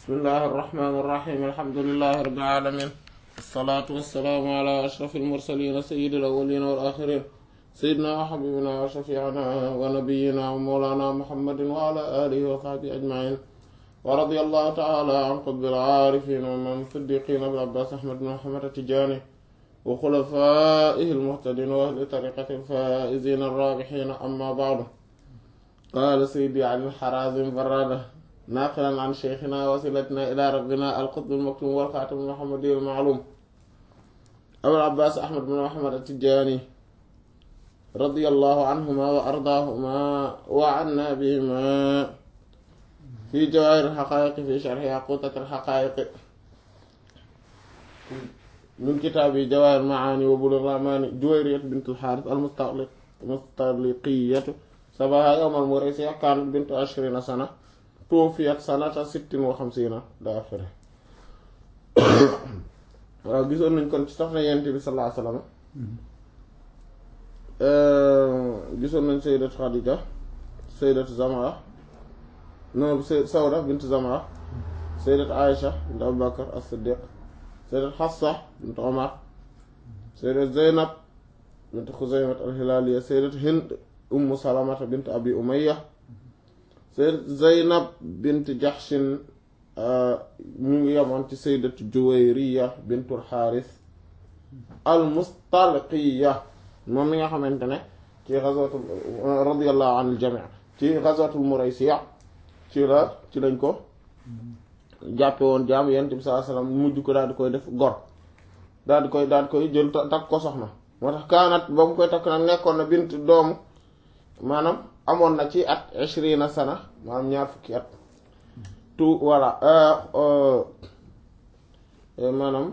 bismillahi irrahmani irrahim alhamdulilahi rabbil alamin wasalaatu wasalaamu ala ashrafil mursalin sayyidil awwalin wal axirin sayyidina wa habibina wa shafiina wa nabiyina wa mawlana muhammadin wa ala alihi wa sahbihi ajmain wa radiyallahu taala an qutbil aarifin wa man siddiqin abil abbas ahmad bin muhammad atijani wa xulafaihi almuhtadin wa ahli tariqati alfaizin arrabixin amma baadu qaala sayyidi ali alxarazim barrada naaqilan an sheykhina wasilatina ila rabbina alqutb almaktum walxaatim almuhammadi almaalum abul abbas ahmad bin muhammad atijani radiyallahu anhuma wa ardaahuma wa anna bihima fi jawaahir alxaqaayiq fi sharxi yaquutat alxaqaayiq min kitaabi jawaahir maani wa bulugh ramani juwayriyat bint alxaaris almustaliqiyatu sabaha yawmal muraysiya kaanat bintu ashrina sana tuufiyat sanata sittin wa xamsiina daa fere waaw gisoon nañ kon ci soxna yent bi sallallahu alayhi wasallam gisoon nañ sayyidat Xadija sayyidat Zamra no Sawda bint Zamra sayyidat Aïcha bint Abu Bakar as-Siddiq sayyidat Hafsa bint Omar sayyidat Zeynab bint Xuzaymat al-Hilaliya sayyidat Hind ummu Salamata bint Abi Umayya sayyidat Zeynab bint Jahshin ñu ngi yemoon ci sayyidat Juwayriya bintul Xaaris al-Mustalqiya moom mi nga xamante ne ci ghazwatul radiyallahu anil jami' ci ghazwatul Muraysiya ci la ci lañ ko jàppe woon jaam Yonent bi sallallahu alayhi wasallam mujj ko daal di koy def gor daal di koy daal di koy jël takk ko soxna moo tax kaanat ba mu koy takk nag nekkoon na bint doomu maanaam amoon na ci at ishrina sana maanaam ñaar fukki at tout voilà maanaam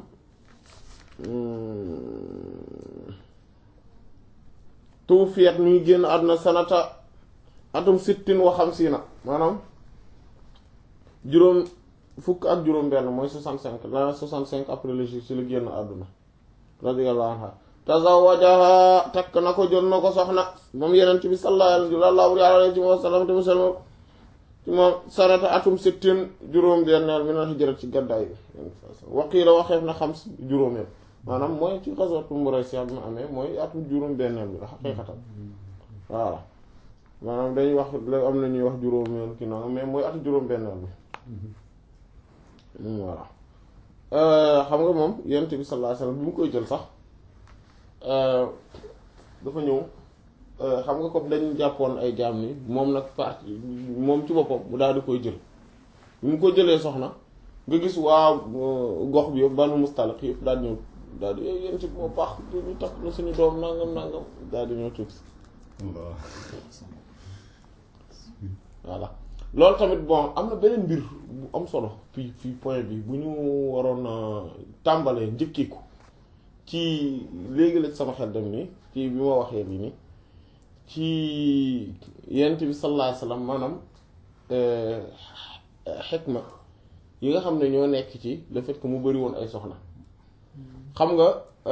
tuufiyat mi ngi génn àdduna sanata atum sittin wa xamsiina maanaam juróom fukk ak juróom benn mooy soixante cinq la soixante cinq après le jour ci la génn àdduna radiyallahu anha tazawajaha takk na ko jël na ko soxna moom yenent bi sallallahu alayhi wa sallam te musalma ci moom sanata atum sittin juróom benneel min al hijrat ci gàddaay bi waqiila waxeef na xam juróomeel maanaam mooy ci ghazwatul Muraysiya bi mu amee mooy atum juróom benneel bi la xaqiiqatan voilà maanaam dañuy wax la am na ñuy wax juróomeel ki noonu mais mooy atum juróom benneel bi voilà xam nga moom yenent bi sallallahu alayhi wa sallam bi mu koy jël sax dafa ñëw xam nga comme dañu jàppoon ay jaam ni moom nag parti moom ci boppam mu daal di koy jël bi mu ko jëlee soxna nga gis waa gox bi yëpp banu mustaliq yëpp daal di ñëw daal di yéen ci moo baax ñu takk na suñu doom nangam nangam daal di ñëw tuub si voilà loolu tamit bon am na beneen mbir bu am solo fii fii point bi bu ñu waroon tàmbalee njëkkiku ci léegi la sama xel dem nii ci bi ma waxee lii nii ci yent bi sallallahu alayhi wasallam maanaam xikma yi nga xam ne ñoo nekk ci le fait que mu bari woon ay soxna xam nga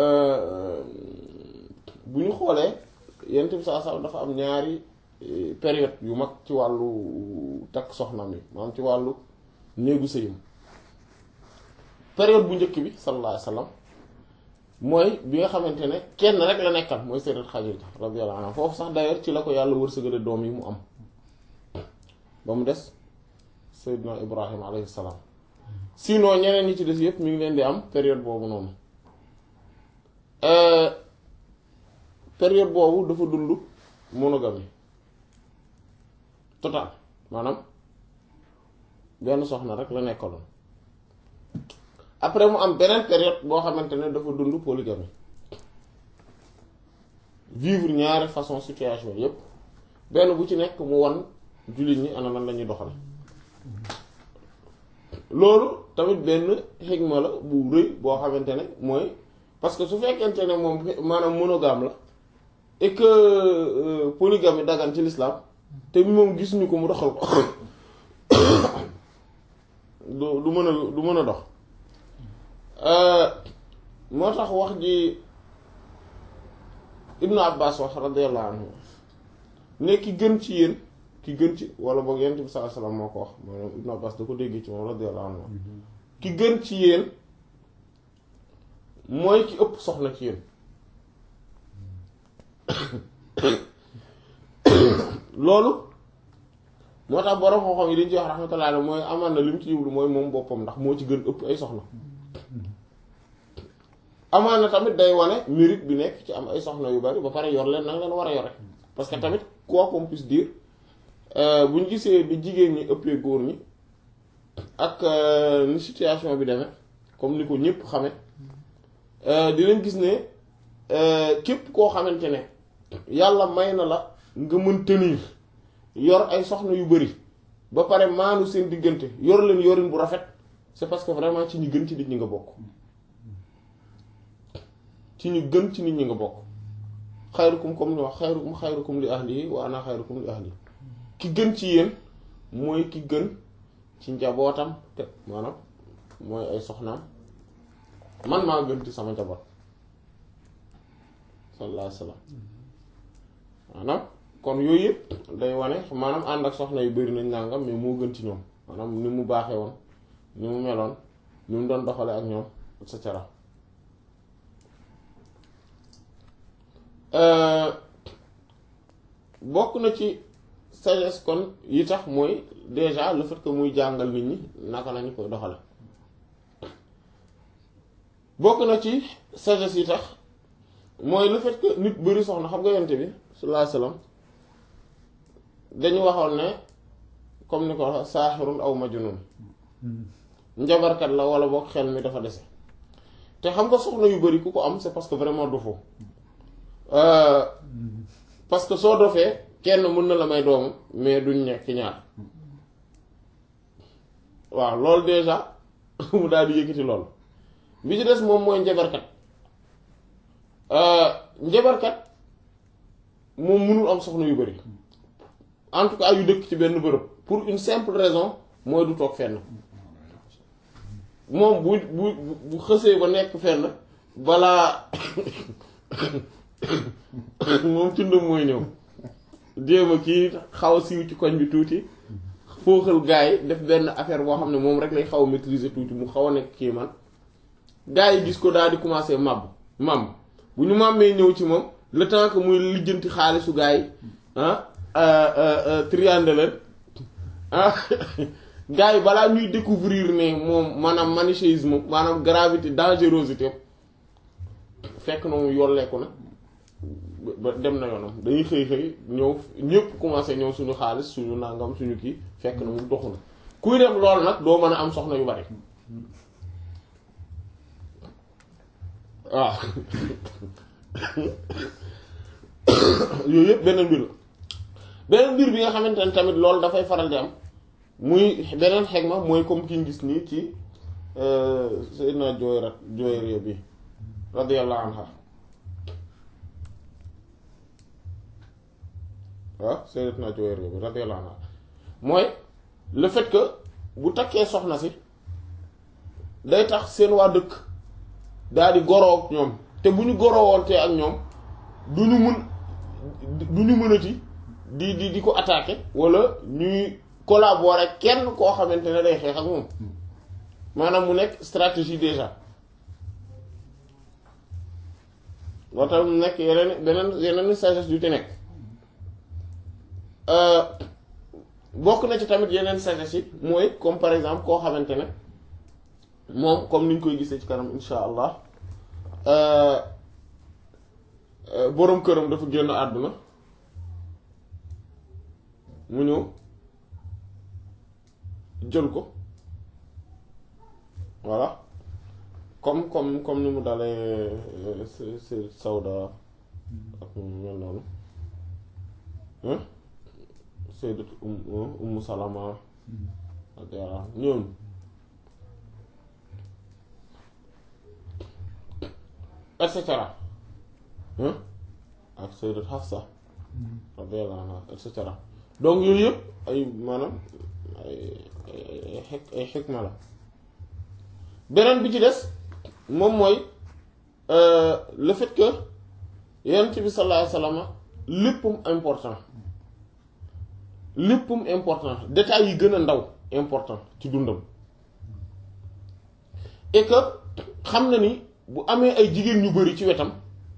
bu ñu xoolee yent bi sallallahu alayhi wasallam dafa am ñaari période yu mag ci wàllu takk soxna mi maanaam ci wàllu néegu sëyam période bu njëkk bi sallallahu alayhi wasallam mooy bi nga xamante ne kenn rek la nekkal mooy sayyidat Xadiija radiyallahu anha foofu sax d'ailleurs ci la ko yàlla wërsëgale doom yi mu am ba mu des sayyidina Ibrahim alayhi salaam sinon ñeneen ñi ci des yëpp mi ngi leen di am période boobu noonu période boobu dafa dund monogamie total maanaam benn soxna rek la nekkaloon après mu am beneen période boo xamante ne dafa dund polygamie vivre ñaari façon situation yépp benn bu ci nekk mu wan jullit ñi ana nan la ñuy doxal loolu tamit benn xigma la bu rëy boo xamante ne mooy parce que su fekkente ne moom maanaam monogame la et que polygamie dagan ci l'islam te moom gis ñu ko mu doxal ko du du mën a du mën a dox moo tax wax ji ibnu abbas wax radiyallahu anhu nekki gën ci yéen ki gën ci wala boog yonent bi sallallahu alayhi wasallam moo ko wax maanaam Ibn Abbas da ko déggee ci moom radiyallahu anhu ki gën ci yéen mooy ki ëpp soxna ci yéen loolu moo tax borom xam-xam yi dañ ci wax rahmatullah alayhi mooy amaan na li mu ci jublu mooy moom boppam ndax moo ci gën ëpp ay soxna amaan na tamit day wane mérite bi nekk ci am ay soxna yu bari ba pare yor leen nanga leen war a yore parce que tamit quoi qu'on puisse dire bu ñu gisee bi jigéen ñi ëppee góor ñi ak ni situation bi demee comme ni ko ñëpp xame dinañ gis ne képp koo xamante ne yàlla may na la nga mën tenir yor ay soxna yu bari ba pare maanu seen diggante yor leen yorin bu rafet c'est parce que vraiment ci ñu gën ci nit ñi nga bokk ci ñu gën ci nit ñi nga bokk xayrukum comme ni wax xayrukum xayrukum li ahli wa ana xayrukum li ahli ki gën ci yéen mooy ki gën ci njabootam te maanaam mooy ay soxnaam man maa gën ci sama njaboot sallallahu alayhi wasallam maanaam kon yooyu yëpp day wane maanaam ànd ak soxna yu bari nañ nangam mais moo gën ci ñoom maanaam ni mu baaxee woon ni mu meloon ni mu doon doxale ak ñoom et cetera bokk na ci sagesse kon yi tax mooy déjà le fait que muy jàngal nit ñi naka lañu koy doxale bokk na ci sagesse yi tax mooy le fait que nit bari soxna xam nga yonte bi sallallahu alayhi wasallam dañu waxoon ne comme ni ko wax saaxirun aw majnun njabarkat la wala boog xel mi dafa dese te xam nga soxna yu bari ku ko am c'est parce que vraiment dofoo parce que soo dofee kenn mën na la may doomam mais duñ nekk ci ñaar waaw loolu déjà mu daal di yëkkati loolu bi ci des moom mooy njabarkat njabarkat moom mënul am soxna yu bari en tout cas yu dëkk ci benn bërëb pour une simple raison mooy du toog fenn moom bu bu bu xësee ba nekk fenn balaa moom tundam mooy ñëw jéem a kii xaw a siiw ci koñ bi tuuti fooxal gars yi def benn affaire boo xam ne moom rek lay xaw a maîtriser tuuti mu xaw a nekk kii man gars yi gis ko daal di commencer màbb màbb bu ñu màmmee ñëw ci moom le temps que muy lijjanti xaalisu gars yi ah triande leen ah gars yi balaa ñuy découvrir ne moom maanaam manichéisme maanaam gravité dangerosité fekk na mu yolleeku na ba dem na yoonam dañuy xëy xëy ñëw ñëpp commencé ñëw suñu xaalis suñu nangam suñu kii fekk na mu doxu na kuy def lool nag doo mën a am soxna yu bari waaw yooyu yëpp beneen mbir la beneen mbir bi nga xamante ne tamit loolu dafay faral di am muy beneen xegma mooy comme ki ñu gis nii ci Seydina Juwayra Juwayriya bi radiyallahu anha waaw Seydina Juwayriya bi radiyallahu anha mooy le fait que bu takkee soxna si day tax seen waa dëkk daal di goroo ak ñoom te bu ñu goroowontee ak ñoom du ñu mun du ñu mënati di di di ko attaquer wala ñuy collaborer kenn koo xamante ne day xeex ak moom maanaam mu nekk stratégie déjà moo tax mu nekk yeneen beneen yeneen sagesse du te nekk bokk na ci tamit yeneen sagesse yi mooy comme par exemple koo xamante ne moom comme niñ koy gisee ci kanam insha allah boroom këram dafa génn àdduna mu ñëw jël ko voilà comme comme comme ni mu dalee si Sawda ak mel noonu Sayyidat Ummu Salama ak yàlla ñoom et cetera ak Sayyidat Hafsa radiyallahu anha et cetera donc yooyu yëpp ay maanaam ay ay xek ay xikma la beneen bi ci des moom mooy le fait que yonent bi sallallahu alayhi wasallam léppam important léppam important détails yi gën a ndaw important ci dundam et que xam na ni bu amee ay jigéen ñu bari ci wetam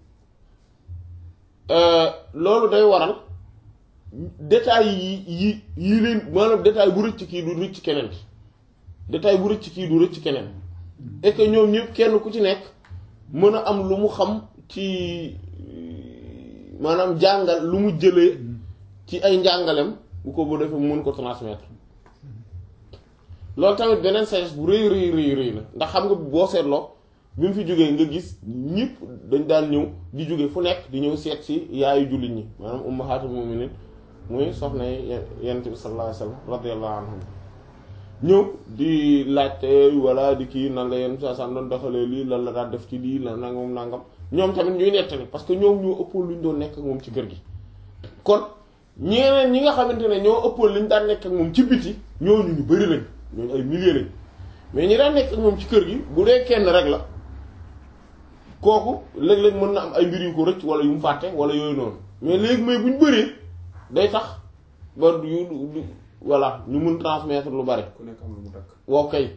loolu day waral détails yi yi yi leen maanaam détail bu rëcc kii du rëcc keneen détail bu rëcc kii du rëcc keneen et que ñoom ñëpp kenn ku ci nekk mën a am lu mu xam ci maanaam jàngal lu mu jëlee ci ay njàngalem bu ko bu defee mën ko transmettre loolu tamit beneen sagesse bu rëy rëy rëy rëy la ndax xam nga boo seetloo bi mu fi jógee nga gis ñëpp dañ daan ñëw di jóge fu nekk di ñëw seet si yaayu jullit ñi maanaam ummahatul mu'minin muy soxna yonent bi sallallahu alayhi wasallam radiyallahu anhum ñëw di laajte wala di kii nan la yenn saa saa doon doxalee lii lan la daan def ci lii lan nangam nangam ñoom tamit ñuy nettali parce que ñoom ñoo ëppoon lu ñu doon nekk ak moom ci kër gi. kon ñeneen ñi nga xamante ne ñoo ëppoon li ñu daan nekk ak moom ci biti ñooñu ñu bari lañ ñooñu ay milliers lañ mais ñi daan nekk ak moom ci kër gi bu dee kenn rek la kooku léeg-léeg mën na am ay mbir yu ko rëcc wala yu mu fàtte wala yooyu noonu mais léegi mais bu ñu bëree day tax ba yu voilà ñu mun transmettre lu bari. ku nekk am lu mu dakk wow kay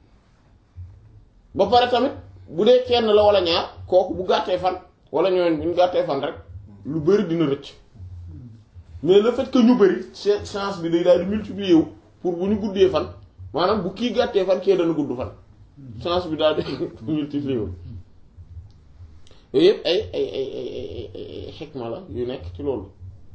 ba pare tamit bu dee kenn la wala ñaar kooku bu gàttee fan wala ñooñu bu ñu gàttee fan rek lu bari dina rëcc mais le fait que ñu bari chance bi day daal di multiplier wu pour bu ñu guddee fan maanaam bu kii gàttee fan kee dana gudd fan chance bi daal di multiplier wu yooyu yëpp ay ay ay ay ay xikma la yu nekk ci loolu.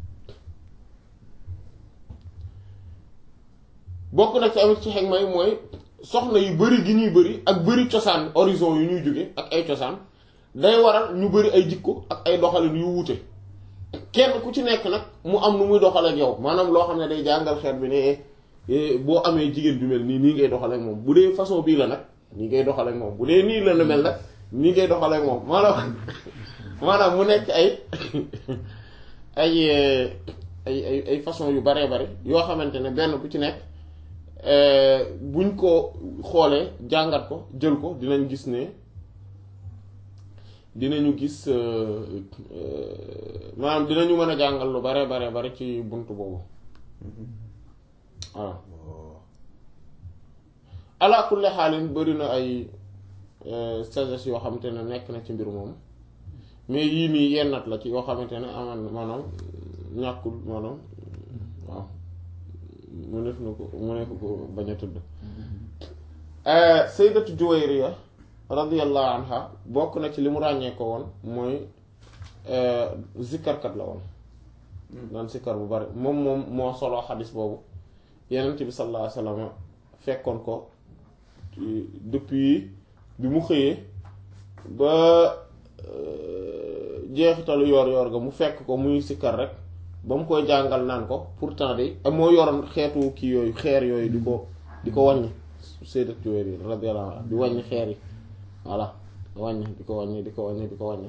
bokk na ci amit ci xegma yi mooy soxna yu bari gi ñuy bari ak bari cosaan horizon yu ñuy jóge ak ay cosaan day waral ñu bari ay jikko ak ay doxalin yu wuute kenn ku ci nekk nag mu am nu muy doxal ak yow maanaam loo xam ne day jàngal xeet bi ne boo amee jigéen ju mel nii nii ngay doxal ak moom bu dee façon bii la nag nii ngay doxal ak moom bu dee nii la na mel nag nii ngay doxal ak moom maanaam maanaam mu nekk ay ay ay ay ay façon yu baree bari yoo xamante ne benn bu ci nekk buñ ko xoolee jàngat ko jël ko dinañ gis ne dinañu gis maanaam dinañu mën a jàngal lu bare bare bare ci bunt boobu waaw ala kulli xaalin bari na ay sagesse yoo xamante ne nekk na ci mbir moom mais yii nii yennat la ci yoo xamante ne aman maanaam ñàkkul maanaam waaw mu def na ko mu ne ko bañ a tudd sayyidatu Juwayriya radiyallahu anha bokk na ci li mu ràññee ko woon mooy zikkarkat la woon daan sikkar bu bari moom moom moo solo xadis boobu yenent bi sallallahu alayhi wasallam fekkoon ko depuis bi mu xëyee ba jeexitalu yoor yoor ga mu fekk ko muy sikkar rek ba mu koy jàngal naan ko pourtant de moo yoroon xeetu kii yooyu xeer yooyu di ko di ko wàññi sayyidat Juwayriya radiyallahu anha di wàññi xeer yi voilà wàññi di ko wàññi di ko wàññi di ko wàññi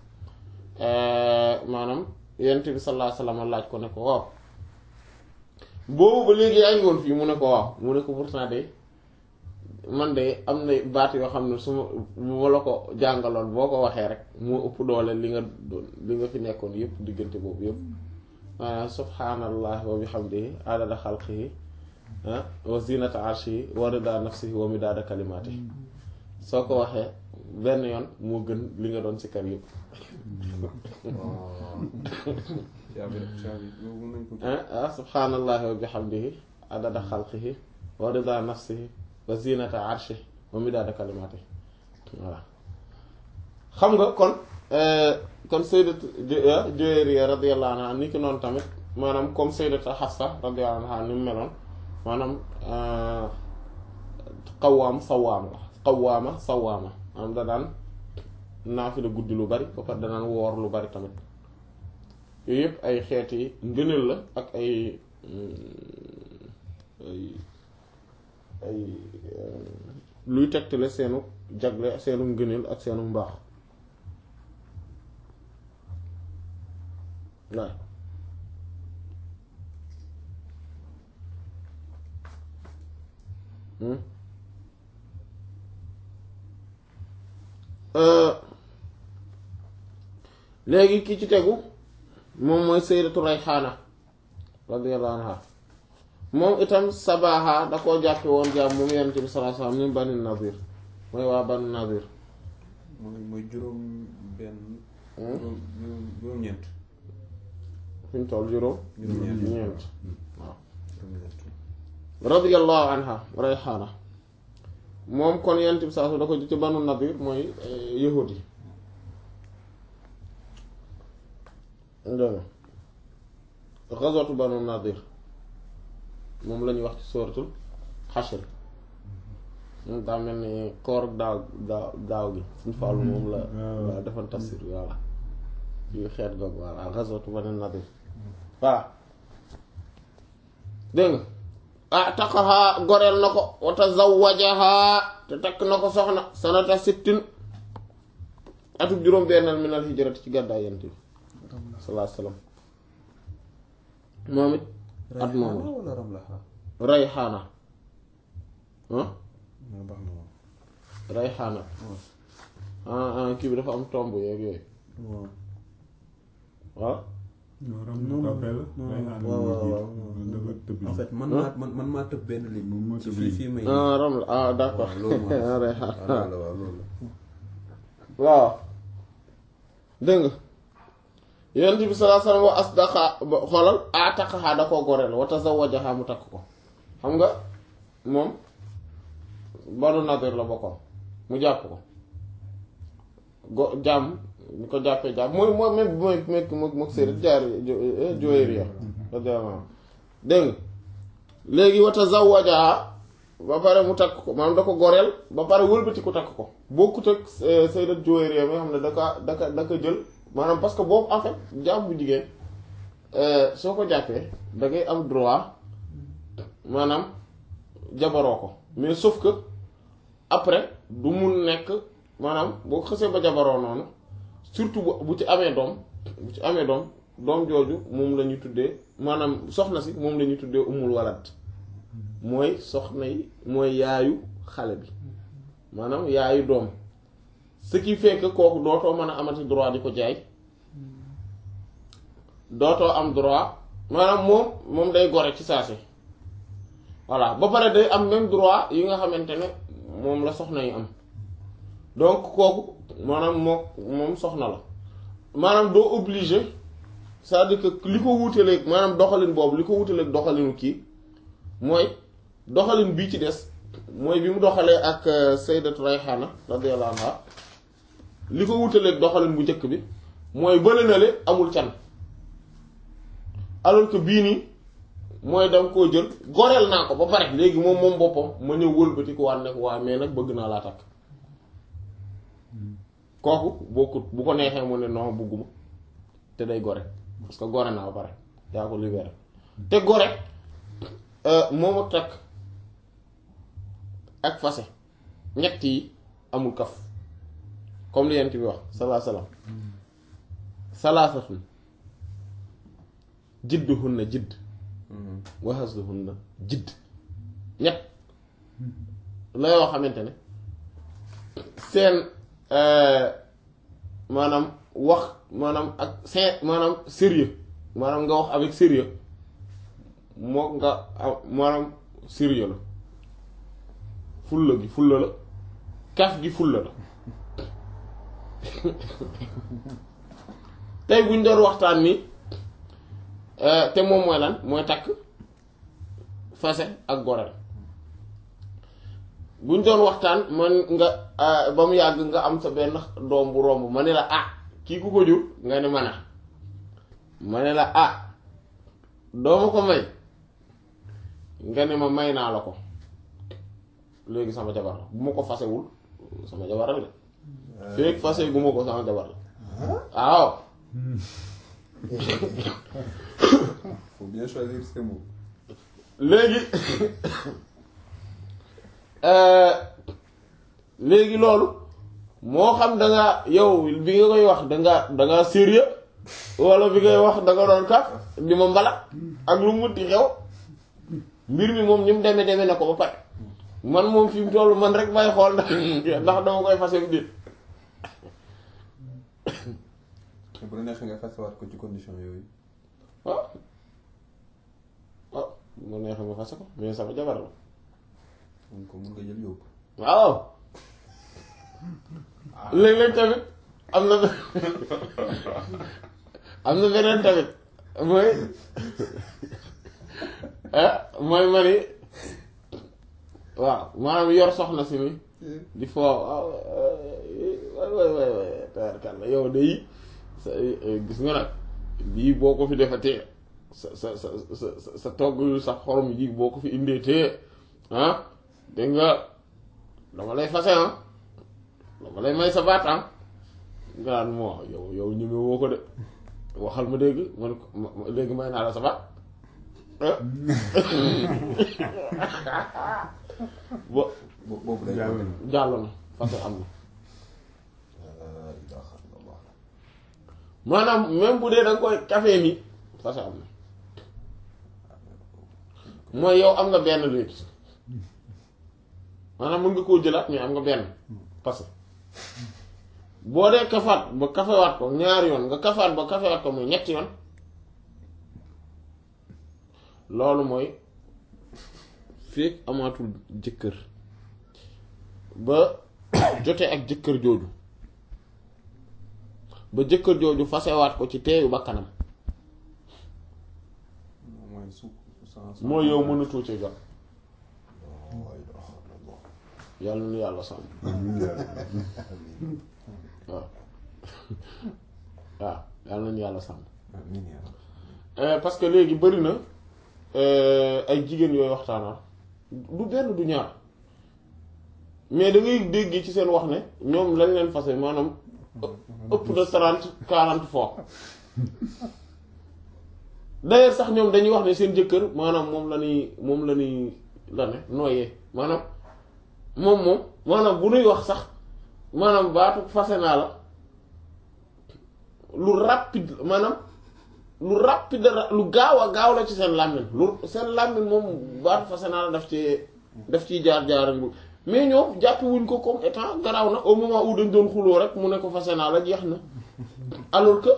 maanaam yonent bi sallallahu alayhi wasallam laaj ko ne ko waaw boobu ba léegi yaa ngi woon fii mu ne ko waaw mu ne ko pourtant de man de am na baat yoo xam ne su ma ma la ko jàngaloon boo ko waxee rek moo ëpp doole li nga doon li nga fi nekkoon yëpp diggante boobu yëpp maanaam subhaanallah wa bihamdihi adada xalqihi wa zinata arshihi wa rida nafsihi wa midaada kalimaatihi soo ko waxee benn yoon moo gën li nga doon si kar yëpp ah subhaanallahi wa bihamdihi adada xalqihi wa rida nafsihi wa zinata arshihi wa midaada kalimaatihi voilà xam nga kon kon sayyidat Juwayriya radiyallahu anha ni ki noonu tamit maanaam comme sayyidat Hafsa radiyallahu anha ni mu meloon maanaam qawaam sawaam la qawaama sawaama maanaam da daan naafila guddi lu bari ba pare danaan woor lu bari tamit yooyu yëpp ay xeeti ngëneel la ak ay ay ay luy tegtale seenu jagle seenu ngëneel ak seenu mbaax waaw léegi ki ci tegu moom mooy sayyidatu Rayhaana radiyallahu anha moom itam sabaha da koo jàppe woon jaam moom yonent bi sallallahu alayhi wasallam min bani nadir mooy waa bani nadir mooy mooy juróom benn juróom juróom-ñeent fi ñu toll juróom juróom-ñeent ñeent waaw juróom-ñeent radiyallahu anha rayxaana moom kon yonent bi sallallahu alayhi wasallam da ko ci banu nadir mooy yahud yi dégg nga ghazwatu banu nadir moom la ñuy wax ci suratul xashr moom daa mel ni koor daaw daaw daaw gi suñu fàllu moom la la defan tafsir voilà yu xeet googu voilà ghazwatu banu nadir voilà dégg nga ah taqahaa goreel na ko wa tazawwajahaa te takk na ko soxna sanata sittin atub juróom bennal minal hijrati ci gàddaay yent bi sallallahu alayhi wasallam moom it at moom Rayhaana wala Ramlaha rayxaana ah moo baax na moom rayxaana ah ah kii bi dafa am tomb yeeg yooyu waaw waaw non ram non rappel non waaw waaw waaw dafa tëb en fait man maa man man maa tëb benn ligne Moom moo ci tëb fii ligne. fii may ah ram la ah d'accord waaw loolu moo rayxaana waaw loolu la waaw loolu la waaw dégg nga yonent bi sallallahu alayhi wasallam wa asdaqa ba xoolal ataqaha da koo goreel wa tazawwajaha mu takk ko xam nga moom banu nadir la bokkoon mu jàpp ko go jàmm ñu ko jàppee jàmm mooy mooy même mooy mekk mook mook séeréer jaar Juwayriya radiyallahu anha dégg nga léegi wa tazawwajaha ba pare mu takk ko maanaam da ko goreel ba pare wëlbati ko takk ko bokkut ak sayyidat Juwayriya mi nga xam ne da ka da ka da ka jël maanaam parce que boobu en fait jaam bu jigéen soo ko jàppee da ngay am droit maanaam jabaroo ko mais sauf que après du mun nekk maanaam boo ko xësee ba jabaroo noonu surtout bu bu ci amee doom bu ci amee doom doom jooju moom la ñuy tuddee maanaam soxna si moom la ñuy tuddee umul walad mooy soxna yi mooy yaayu xale bi maanaam yaayu doom ce qui fait que kooku dootoo mën a amati droit di ko jaay dootoo am droit maanaam moom moom day gore ci saa si voilà ba pare day am même droit yi nga xamante ne moom la soxna yi am donc kooku maanaam moo moom soxna la maanaam doo obligé c'est-à-dire que li ko wutaleeg maanaam doxalin boobu li ko wutaleeg doxalinu kii mooy doxalin bii ci des mooy bi mu doxalee ak Sayyidatu Rayhana radiyallahu anha li ko wutaleeg doxalin bu njëkk bi mooy bële na le amul can alors que bii nii mooy danga koo jël goreel naa ko ba pare léegi moom moom boppam ma ñëw wëlbati ko waat ne ko waa mais nag bëgg naa laa takk kooku bokkut bu ko neexee mu ne non bëgguma te day gore parce que gore naa ba pare yaa ko libéré te gore moom ak takk ak fase ñett yi amul kaf comme li yent bi wax salaa salaam salaasatun jidduhunna jidd wa hasluhunna jidd ñett la yoo xamante ne seen maanaam wax maanaam ak seen maanaam sérieux maanaam nga wax avec sérieux moo nga am maanaam sérieux la fulla gi fulla la kaf gi fulla la tey buñ doon waxtaan ni te moom mooy lan mooy takk fase ak goreel buñ doon waxtaan man nga ba mu yàgg nga am sa benn doom bu romb ma ne la ah kii ku ko jur nga ne man a ma ne la ah dooma ko may nga ne ma may naa la ko léegi sama jabar la bu ma ko fasewul sama jabar la de feek fase gu ma ko sama jabar la waaw faut bien choisir ses mots léegi léegi loolu moo xam da nga yow bi nga koy wax da nga da nga sérieux wala bi ngay wax da nga doon kaf di ma mbala ak lu mu di xew mbir mi moom ni mu demee demee na ko ba pare man moom fi mu toll man rek may xool ndax ndax dama koy fase bu déet bu la neexee nga fasewaat ko ci condition yooyu waaw waaw mu neexee ma fase ko mais sama jabar la mun ko mun nga jël yóbbu. waaw léeg-léeg tamit am na am na beneen tamit mooy ah mooy ma ni waaw maanaam yor soxna si ni di foo waaw waay waay waay waay tabarkàlla yow de sa gis nga nag lii boo ko fi defatee sa sa sa sa sa togg yu sax xorom yi boo ko fi indee tee ah dégg nga dama lay fase ah dama lay may sa baat ah nga naan moo yow yow ñeme woo ko de waxal ma dégg man ko ma léegi may naa la sa baat bo bo boobu day Jàll doon. jàll na fase am na laa ilaaha illallaah. maanaam même bu dee da nga koy café ni fase am na mooy yow am nga benn léegi maanaam mën nga koo jëlaat mais am nga benn parce que boo dee kafaat ba kafewaat ko ñaari yoon nga kafaat ba kafewaat ko muy ñetti yoon loolu mooy fekk amaatul jëkkër ba jote ak jëkkër jooju ba jëkkër jooju fasewaat ko ci teeyu bakkanam mooy su sans. mooy yow mënatoo ci jot laa ilaaha illallaah. yàlla nu yàlla sàmm waaw waaw yàlla nañu yàlla sàmm amiin yaa rabbi. Euh, parce que léegi bëri na euh, ay jigéen yooyu waxtaanal du benn du ñaar mais da ngay dégg ci seen wax ne ñoom lañ leen fase maanaam ëpp de trente quarante fois d'ailleurs sax ñoom dañuy wax ne seen jëkkër maanaam moom la ñuy moom la ñuy la ne nooyee maanaam moom moom maanaam bu nuy wax sax maanaam baatu fase naa la lu rapide maanaam lu rapide ra- lu gaaw a gaaw la ci seen làmmiñ lu seen làmmiñ moom baatu fase naa la daf ci daf ciy jaar jaaran bu mais ñoom jàppi wuñ ko comme étant garaaw na au moment où dañ doon xuloo rek mu ne ko fase naa la jeex na alors que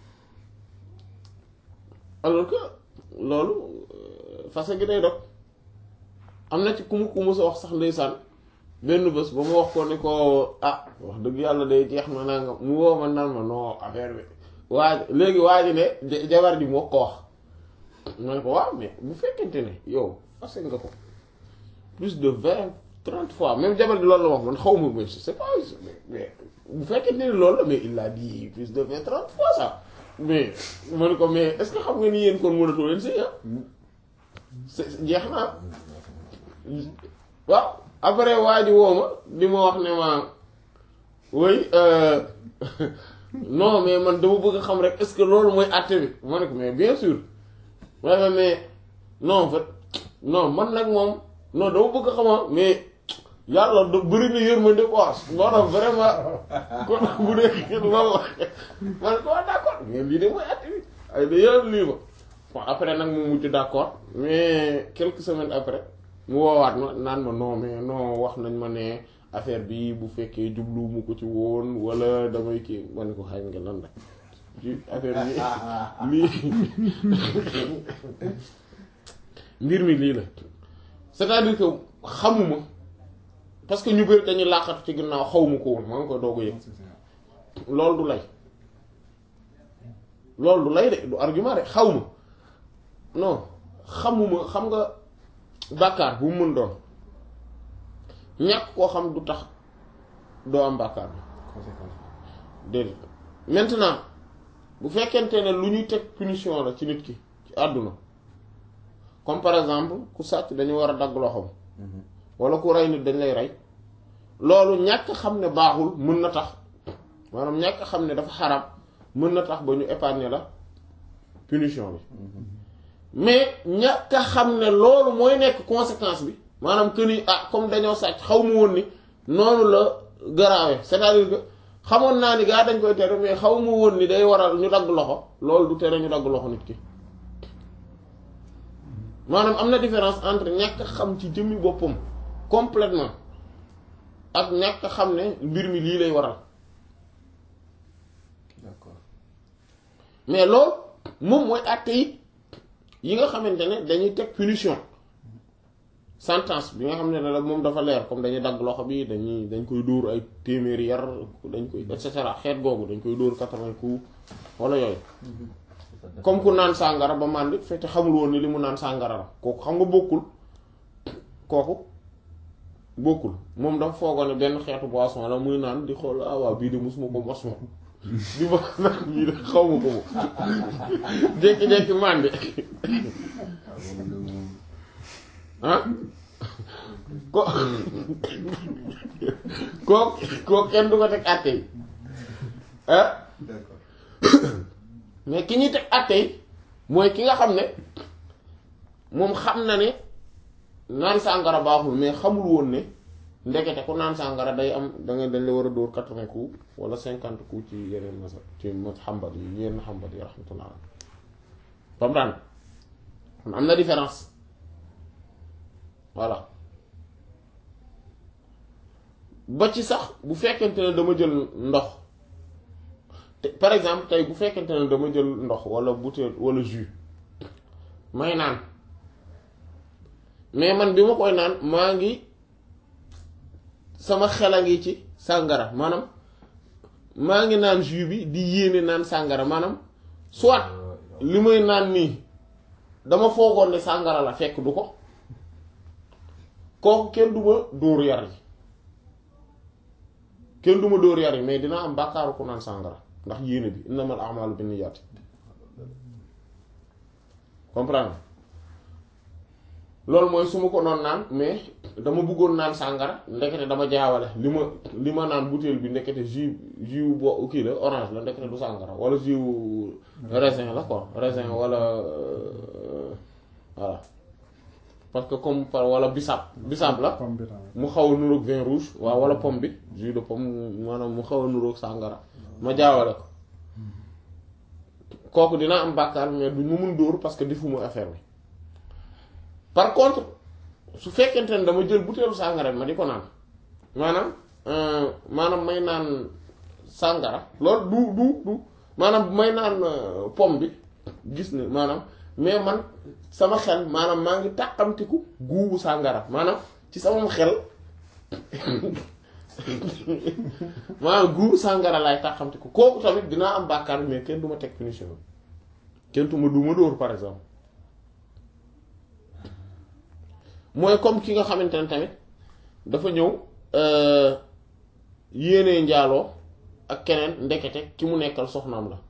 alors que loolu euh, fase gi day dog am na ci ku mu ku mu sa wax sax ndeysaan benn bés ba mu wax ko ne ko ah wax dëgg yàlla day jeex ma naa nga mu woo ma naan ma non affaire bi waa léegi waa ji ne ja- jabar ji moo ko wax ma ne ko waaw mais bu fekkente ne yow fase nga ko plus de vingt trente fois même jabar ji loolu la wax man xaw ma mais c'est pas mais bu fekkente ne loolu la mais il a dit plus de vingt trente fois ça mais ma ne ko mais est-ce que xam nga ni yéen kon mënatoo leen sëy ah c'est jeex naa waaw après waa ji woo ma di ma wax ne ma oui euh, non mais man dama bëgg a xam rek est-ce que loolu mooy àtte bi ma ne ko mais bien sûr waaye mais non en fait non man nag moom non dama bëgg a xama mais yàlla da bëri na yërmande quoi moo tax vraiment kon bu dee loolu la ma ne ko waa d'accord mais lii de mooy àtte bi ay da yàlla lii ba bon après nag mu mujj d'accord mais quelques semaines après mu woowaat ma naan ma non mais non wax nañ ma ne affaire bi bu fekkee jublu mu ko ci woon wala damay kii ma ne ko xay nga lan la ci affaire bi lii mbir mi lii la c'est-à-dire que xamuma parce que ñu bëri dañuy làqatu ci ginnaaw xawma ko woon maa ngi koy doog a yëg loolu du lay loolu du lay de du argument de xaw ma non xamuma xam nga bàkkaar bu mu mën doon ñàkk koo xam du tax doo am bàkkaar bi conséquence déedéet maintenant bu fekkente ne lu ñuy teg punition la ci nit ki ci àdduna comme par exemple ku sàcc dañu war a dagg loxoom wala ku rey nit dañ lay rey loolu ñàkk xam ne baaxul mën na tax maanaam ñàkk xam ne dafa xaram mën na tax ba ñu épargner la punition bi mais ñàkk xam ne loolu mooy nekk conséquence bi maanaam que ni ah comme dañoo sàcc xaw ma woon ni noonu la garaawee c'est-à-dire que xamoon naa ni gaa dañ koy tere mais xaw ma woon ni day waral ñu dagg loxo loolu du tere ñu dagg loxo nit ki maanaam am na différence entre ñàkk xam ci jëmmi boppam complètement ak ñàkk xam ne mbir mi lii lay waral d'accord mais loolu moom mooy àtte yi yi nga xamante ne dañuy teg punition sentence bi nga xam ne la moom dafa leer comme dañuy dagg loxo bi dañuy dañ koy dóor ay téeméeri yar dañ koy et cetera xeet googu dañ koy dóor quatre-vingts coups wala yooyu comme ku naan sàngara ba màndi fekk xamul woon ni li mu naan sàngara la kooku xam nga bokkul kooku bokkul moom dafa foogoon ne benn xeetu boisson la muy naan di xool ah waaw bii de musuma ko mos moom di ma naan bii de xaw ma ko moom jékki-jékki màndi ah ko koo koo kenn du ko teg àtte yi ah d'accord mais ki ñuy teg àtte yi mooy ki nga xam ne moom xam na ne naan sàngara baaxul mais xamul woon ne ndekete ku naan sàngara day am da nga dañ la war a dóor quatre-vingts coups wala cinquante coups ci yeneen masa ci ma xambat yi yenn xambat yi rahmatullah comprendre kon am na différence voilà ba ci sax bu fekkente ne dama jël ndox te par exemple tey bu fekkente ne dama jël ndox wala bouteille wala jus may naan mais man bi ma koy naan maa ngi sama xel a ngi ci sàngara maanaam maa ngi naan jus bi di yéene naan sàngara maanaam soit li may naan nii dama foogoon ne sàngara la fekk du ko kooku kenn du ma dóor yar yi kenn du ma dóor yar yi mais dina am bàkkaaru ku naan sàngara ndax yéene bi innamal a'malu binniyati comprendre loolu mooy su ma ko noon naan mais dama bëggoon naan sàngara ndekete dama jaawale li ma li ma naan bouteille bi ndekete jus jus bo kii la orange la ndekete du sàngara wala jus raisin la quoi raisin wala euh, voilà parce que comme par wala bisaab bisaab la pomme bi tamit. mu xaw a nuroog vin rouge waaw wala pomme bi jus de pomme maanaam mu xaw a nuroog sàngara ma jaawale ko kooku dina am bàkkaar mais du mu mun dóor parce que defuma affaire bi par contre su fekkente ne dama jël butéelu sàngara ma di ko naan maanaam euh, maanaam may naan sàngara loolu du du du maanaam may naan euh, pomme bi gis ne maanaam mais man sama xel maanaam maa ngi tàqamtiku guubu sàngara maanaam ci sama xel maanaam guubu sàngara laay tàqamtiku kooku tamit dinaa am bàkkaar mais kenn du ma teg punition kenn du ma du ma dóor par exemple mooy comme ki nga xamante ne tamit dafa ñëw yéenee njaaloo ak keneen ndekete ki mu nekkal soxnaam la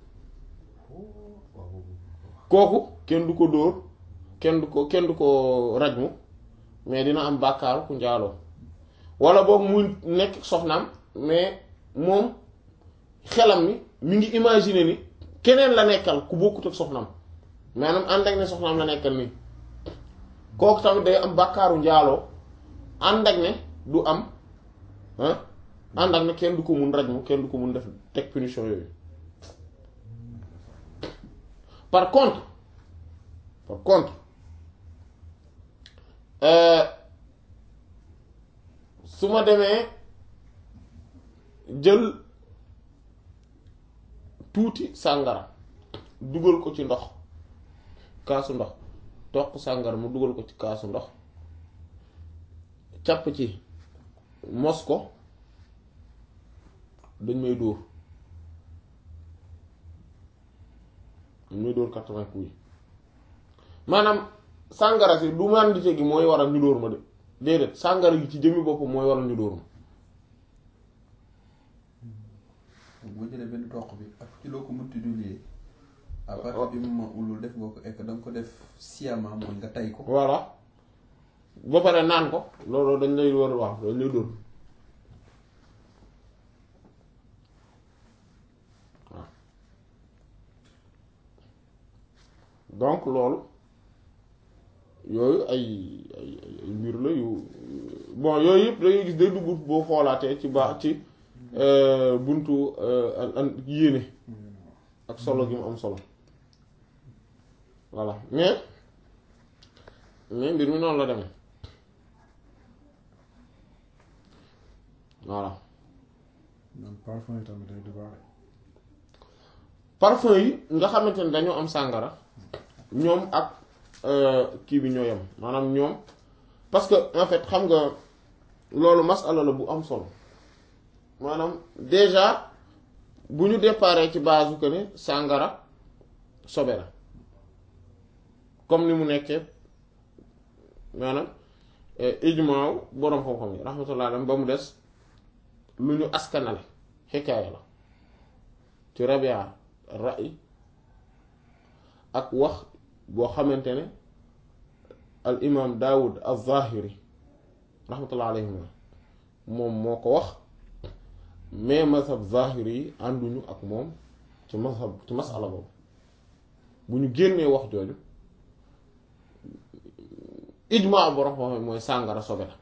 kooku kenn du ko dóor kenn du ko kenn du ko rajmu mais dina am bàkkaaru ku njaaloo wala boog muy nekk soxnaam mais moom xelam mi mi ngi imaginer ni keneen la nekkal ku bokkut ak soxnaam maanaam ànd ak ne soxnaam la nekkal nii kooku tamit day am bàkkaaru njaaloo ànd ak ne du am ah ànd ak ne kenn du ko mun rajmu kenn du ko mun def teg punition yooyu par contre par contre euh, su ma demee jël tuuti sàngara dugal ko ci ndox kaasu ndox toq sàngara mu dugal ko ci kaasu ndox càpp ci mos ko dañ may dóor dañ may dóor quatre-vingts coups yi maanaam sàngara si du màndite gi mooy waral ñu dóor ma de déedéet sàngara gi ci jëmmi bopp mooy waral ñu dóor ma boo jëlee benn toq bi ak ci loo ko mënti dulier à partir du moment où loolu def nga ko ek da nga ko def sciemment mooy nga tay ko voilà ba pare naan ko loolu dañ lay war waaw dañ lay dóor waaw donc loolu yooyu ay ay ay ay mbir la yu bon yooyu yëpp dangay gis day dugg boo xoolaatee ci baax ci buntu an an yéene ak solo gi mu am solo voilà mais mais mbir mi noonu la demee voilà man parfum yi tamit day du baax parfum yi nga xamante ne dañoo am sàngara ñoom ak kii bi ñoo yem maanaam ñoom parce que en fait xam nga loolu masala la bu am solo maanaam déjà bu ñu déparé ci base que ne sàngara sobe la comme ni mu nekkee maanaam ijmaaw boroom xam-xam yi rahmatullah alayhi ba mu des lu ñu askanale xikaaya la ci rabia ra'i ak wax boo xamante ne al imam daawud az-zahiri rahmatullah alayhi moom moo ko wax mais mazhab zahiri yi ànduñu ak moom ci mazhab ci masala boobu bu ñu génnee wax jooju ijmaa borom xam mooy sàngara sobe la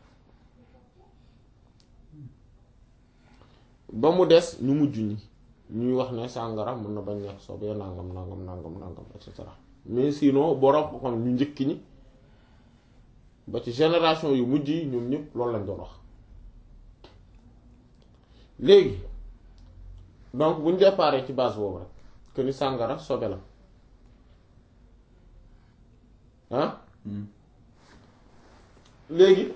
ba mu des ñu mujj ñi ñuy wax ne sàngara mën na bañ nekk sobe nangam nangam nangam nangam et cetera mais sinon borom xam ñu njëkk ñi ba ci génération yu mujj yi ñoom ñëpp loolu lañ doon wax léegi donc bu ñu déparé ci base boobu rek que ni sàngara sobe la ah léegi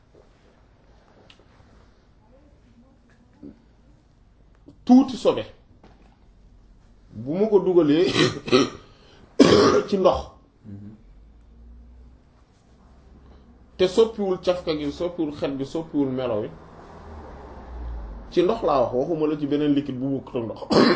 tuuti sobe bu ma ko dugalee ci ndox te soppiwul cafka gi soppiwul xet bi soppiwul melo wi ci ndox laa wax waxuma la ci beneen liquide bu bukk tam ndox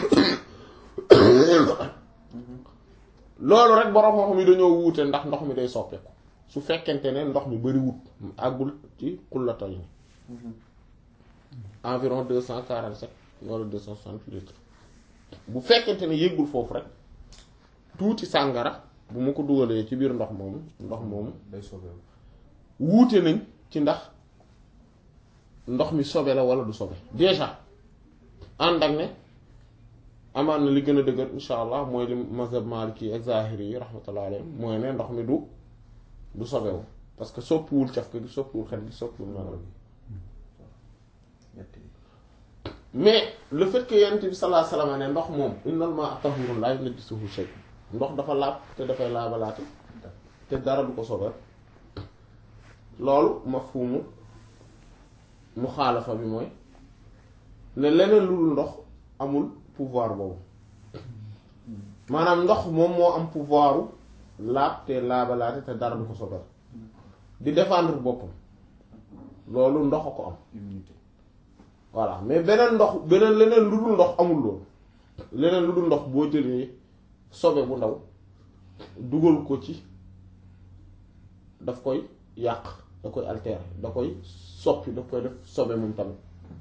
loolu rek borom xam-xam yi dañoo wuute ndax ndox mi day soppeeku su fekkente ne ndox mi bari wut àggul ci xullata yi environ deux cent quarante sept wala deux cent soixante litres bu fekkente ne yëggul foofu rek tuuti sàngara bu ma ko dugalee ci biir ndox moomu ndox moomu day sobeewu wuute nañ ci ndax ndox mi sobe la wala du sobe déjà ànd ak ne amaan na li gën a dëgër insha allah mooy li mazhab maliki ak zahiri yi rahmatullah alayhim mooy ne ndox mi du du sobewu parce que soppiwul cafka gi soppiwul xet gi soppiwul melo gi ñett yi mais le fait que yonent bi sallallahu alayhi wasallam ne ndox moom innal maa'a tahuurun laa yunajjisuhu shay ndox dafa laab te dafay laabalaate te dara du ko sobal loolu mafhumu muxaalafa bi mooy ne leneen lu dul ndox amul pouvoir boobu maanaam ndox moom moo am pouvoiru laab te laabalaate te dara du ko sobal di défendre boppam loolu ndox a ko am immunité voilà mais beneen ndox beneen leneen lu dul ndox amul loolu leneen lu dul ndox boo jëlee sobe bu ndaw dugal ko ci daf koy yàq da koy altérer da koy soppi daf koy def sobe moom tamit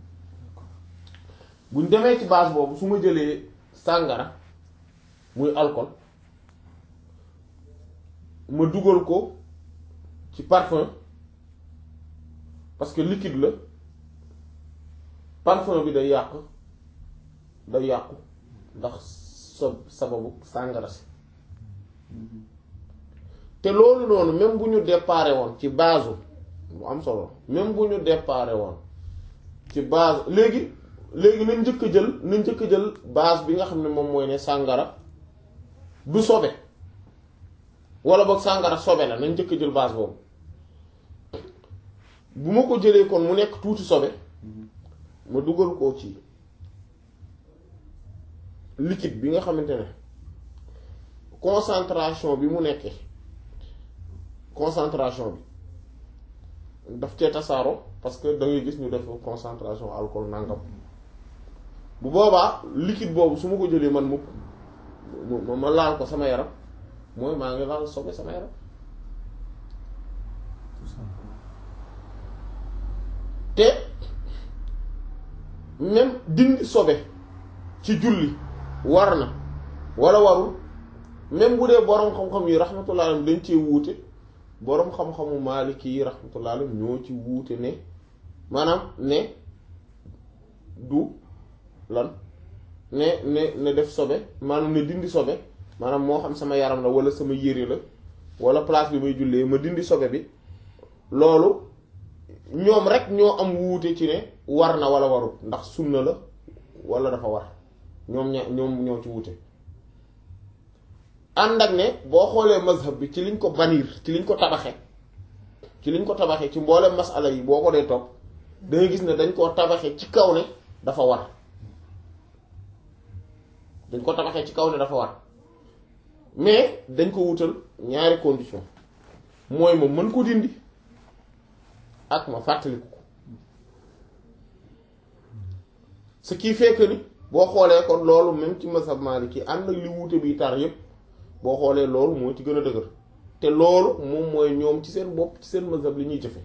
buñ demee ci base boobu su ma jëlee sàngara muy alcool ma dugal ko ci parfum parce que liquide la parfum bi day yàq day yàqu ndax so sababu sàngara si te loolu noonu même bu ñu déparé woon ci base bu am solo même bu ñu déparé woon ci base léegi léegi nañ njëkk a jël nañ njëkk a jël base bi nga xam ne moom mooy ne sàngara du sobe wala boog sàngara sobe la nañ njëkk a jël base boobu bu ma ko jëlee kon mu nekk tuuti sobe ma dugal ko ci liquide bi nga xamante ne concentration bi mu nekkee concentration bi daf cee tasaaroo parce que da ngay gis ñu def concentration alcool nangam bu boobaa liquide boobu su ma ko jëlee man mu ma ma laal ko sama yaram mooy maa ngi laal sobe sama yaram te même dindi sobe ci julli war na wala warul même bu dee boroom xam-xam yi rahmatullah alayhim dañ cee wuute boroom xam-xamu maaliki yi rahmatullah alayhim ñoo ci wuute ne maanaam ne du lan ne ne ne def sobe maanaam ne dindi sobe maanaam moo xam sama yaram la wala sama yére la wala place bi may jullee ma dindi sobe bi loolu ñoom rek ñoo am wuute ci ne war na wala warul ndax sunna la wala dafa war ñoom ña ñoom ñoo ci wuute ànd ak ne boo xoolee mazhab bi ci liñ ko bannir ci liñ ko tabaxee ci liñ ko tabaxee ci mboolem masala yi boo ko dee topp da ngay gis ne dañ koo tabaxee ci kaw ne dafa war dañ ko tabaxee ci kaw ne dafa war mais dañ ko wutal ñaari condition mooy ma mën ko dindi ak ma fàttaliku ko ce qui fait que ni boo xoolee kon loolu même ci mazhab maliki ànd ak li wuute bi tar yépp boo xoolee loolu moo ci gën a dëgër te loolu moom mooy ñoom ci seen bopp ci seen mazhab li ñuy jëfe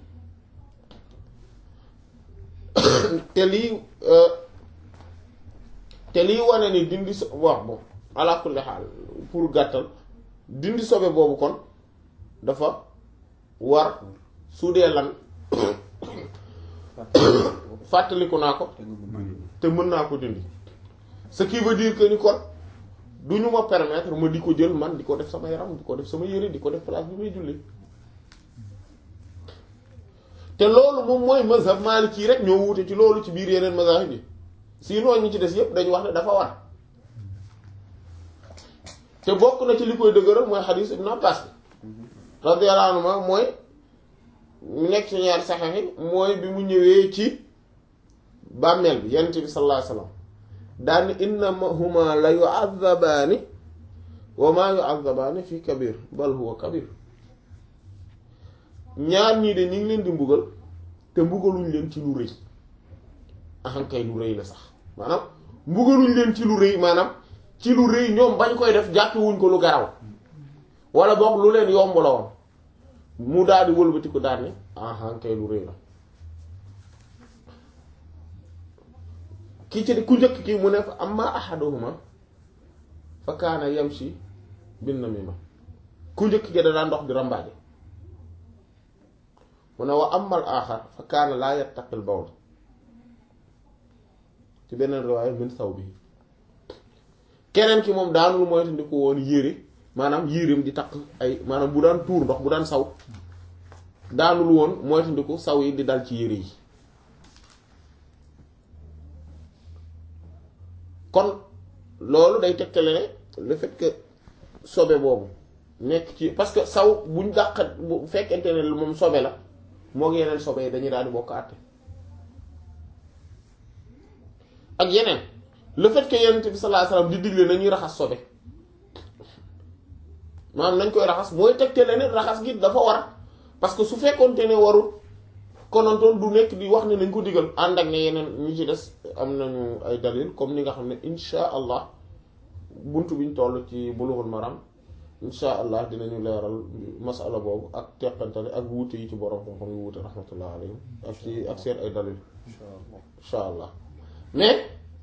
te lii te lii wane ni dindi so wax bon ala kulli xaal pour gàttal dindi sobe boobu kon dafa war su dee lan fàttaliku naa ko te nga mën te mën naa ko dindi ce qui veut dire que ni kon du ñu ma permettre ma di ko jël man di ko def sama yaram di ko def sama yére di ko def place bi may julli te loolu moom mooy mazhab maliki rek ñoo wuute ci loolu ci biir yeneen mazahib yi sinon ñi ci des yépp dañu wax ne dafa war te bokk na ci li koy dëgëral mooy xadiis Ibn Abbas bi radiyallahu anhu mooy mu nekk ci ñaari saxex yi mooy bi mu ñëwee ci bàmmeel bi yonent bi sallallahu alayhi wasallam daani innahuma la yu'adhabaani wa ma yu'adhabaani fi kabir bal huwa kabir ñaar ñii de ñu ngi leen di mbugal te mbugaluñ leen ci lu rëy ahankay lu rëy la sax maanaam mbugaluñ leen ci lu rëy maanaam ci lu rëy ñoom bañ koy def jàppewuñ ko lu garaw wala boog lu leen yomb la woon mu daal di wëlbati ko daal ne ahankay lu rëy la ki ci ku njëkk ki mu ne fa amma ahaduhuma fa kaana yamshi bin namima ku njëkk ki da daan dox di rambaaje mu ne wa amal aaxar fa kaana laa yattaqil bawl ci beneen riwaaya min saw bi keneen ki moom daanul moytandiku woon yére maanaam yéreem di takk ay maanaam bu daan tuur ndox bu daan saw daanul woon moytandiku saw yi di dal ci yére yi kon loolu day tegtale ne le fait que sobe boobu nekk ci parce que saw buñ dàq bu fekkente ne moom sobe la moo ngi yeneen sobe yi dañuy daal di bokk àtte ak yeneen le fait que yonent bi sallallahu alayhi wasallam di digle nañuy raxas sobe maanaam nañ koy raxas mooy tegtale ne raxas gi dafa war parce que su fekkoonte ne warul konontoon du nekk di wax ne nañ ko digal ànd ak ne yeneen ñi ci des am nañu ay dalil comme ni nga xam ne insha allah buntu biñ toll ci bulughul maram insha allah dinañu leeral masala boobu ak teqantale ak wuute yi ci borom xam-xam yu wuute rahmatullah alayhim ak ci ak seen ay dalil insha allah mais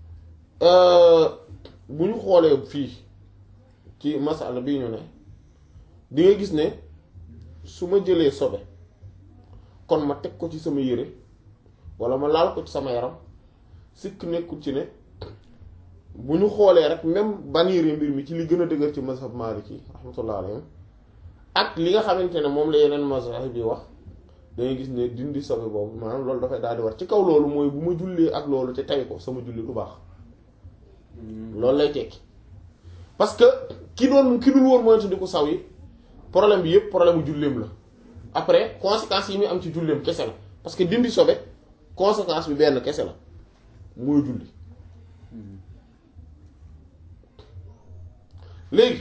bu ñu xoolee fii ci masala bii ñu ne di nga gis ne su ma jëlee sobe kon ma teg ko ci sama yére wala ma laal ko ci sama yaram sikk nekkul ci ne bu ñu xoolee rek même baniire mbir mi ci li gën a dëgër ci mazhab maliki rahmatullah alayhim ak li nga xamante ne moom la yeneen mazhab bi wax dangay gis ne dindi sobe boobu maanaam loolu dafay daal di war ci kaw loolu mooy bu ma jullee ak loolu te tay ko sama julli du baax loolu lay tekki parce que ki doon ki dul woon moytu di ko saw yi problème bi yëpp problème mu julleem la après conséquences yi muy am ci julleem kese la parce que dindi sobe conséquence bi benn kese la mooy julli léegi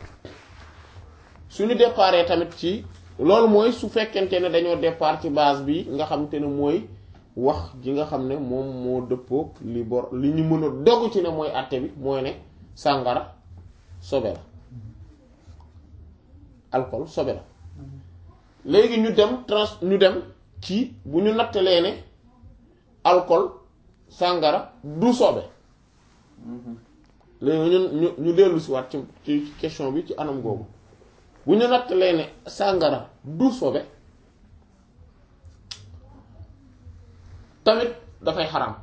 suñu déparé tamit ci loolu mooy su fekkente ne dañoo départ ci base bi nga xamante ne mooy wax ji nga xam ne moom moo dëppoog li bor li ñu mën a dogg ci ne mooy àtte bi mooy ne sàngara sobe la alcool sobe la léegi ñu dem trans ñu dem ci bu ñu nattalee ne alcool sàngara du sobe léegi ñun ñu ñu dellu si waat ci ci question bi ci anam googu bu ñu nattalee ne sàngara du sobe tamit dafay xaram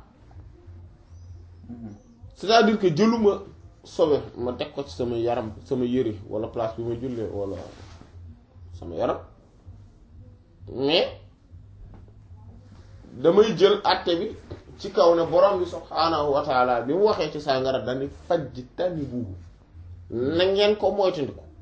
c'est-à-dire que jëluma sobe ma teg ko ci sama yaram sama yëre wala place bi ma jullee wala sama yaram mais damay jël àtte bi ci kaw ne borom bi subhaanahu wa taala bi mu waxee ci sàngara dani fajj tani buubu na ngeen ko moytandiku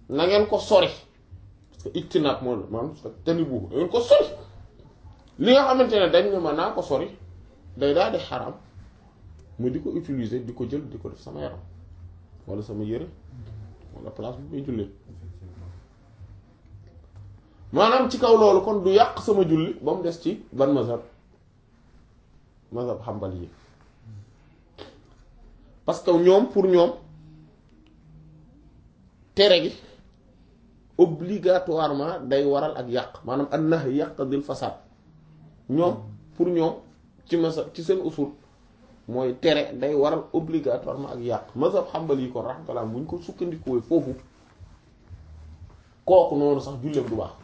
na ngeen ko sori parce que ictinaab moom la maanaam tani bu na ngeen ko sori li nga xamante ne dañ ne ma naa ko sori day daal di xaram mu di ko utiliser di ko jël di ko def sama yaram wala sama yëre wala place bu muy jullee maanaam ci kaw loolu kon du yàq sama julli ba mu des ci ban mazhab mazhab xambal yi parce que ñoom pour ñoom tere gi obligatoirement day waral ak yàq maanaam an nahy yaqtadil fasad ñoom pour ñoom ci mazhab ci seen usul mooy tere day waral obligatoirement ak yàq mazhab xambal yi kon rahmatullah bu ñu ko sukkandikoo foofu kooku noonu sax julleem du baax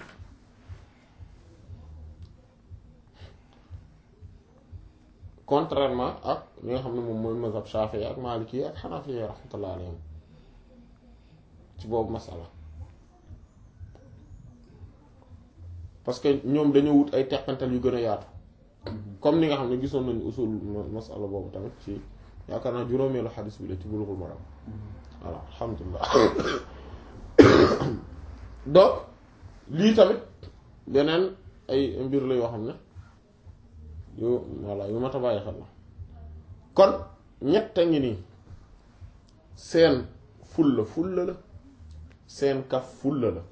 contrairement ak li nga xam ne moom mooy mazhab Shafi'i ak Maliki ak Hanafi rahmatullah alayhim ci boobu masala parce que ñoom dañoo wut ay teqantal yu gën a yaatu comme ni nga xam ne gisoon nañu usul masala boobu tamit ci yaakaar naa juróomeelu xadis bi la ci Bulughul Maram voilà alhamdulilah donc lii tamit beneen ay mbir la yoo xam ne yu voilà yu mat a bàyyi xel la kon ñett a ngi nii seen fulla fulla la seen kaf fulla la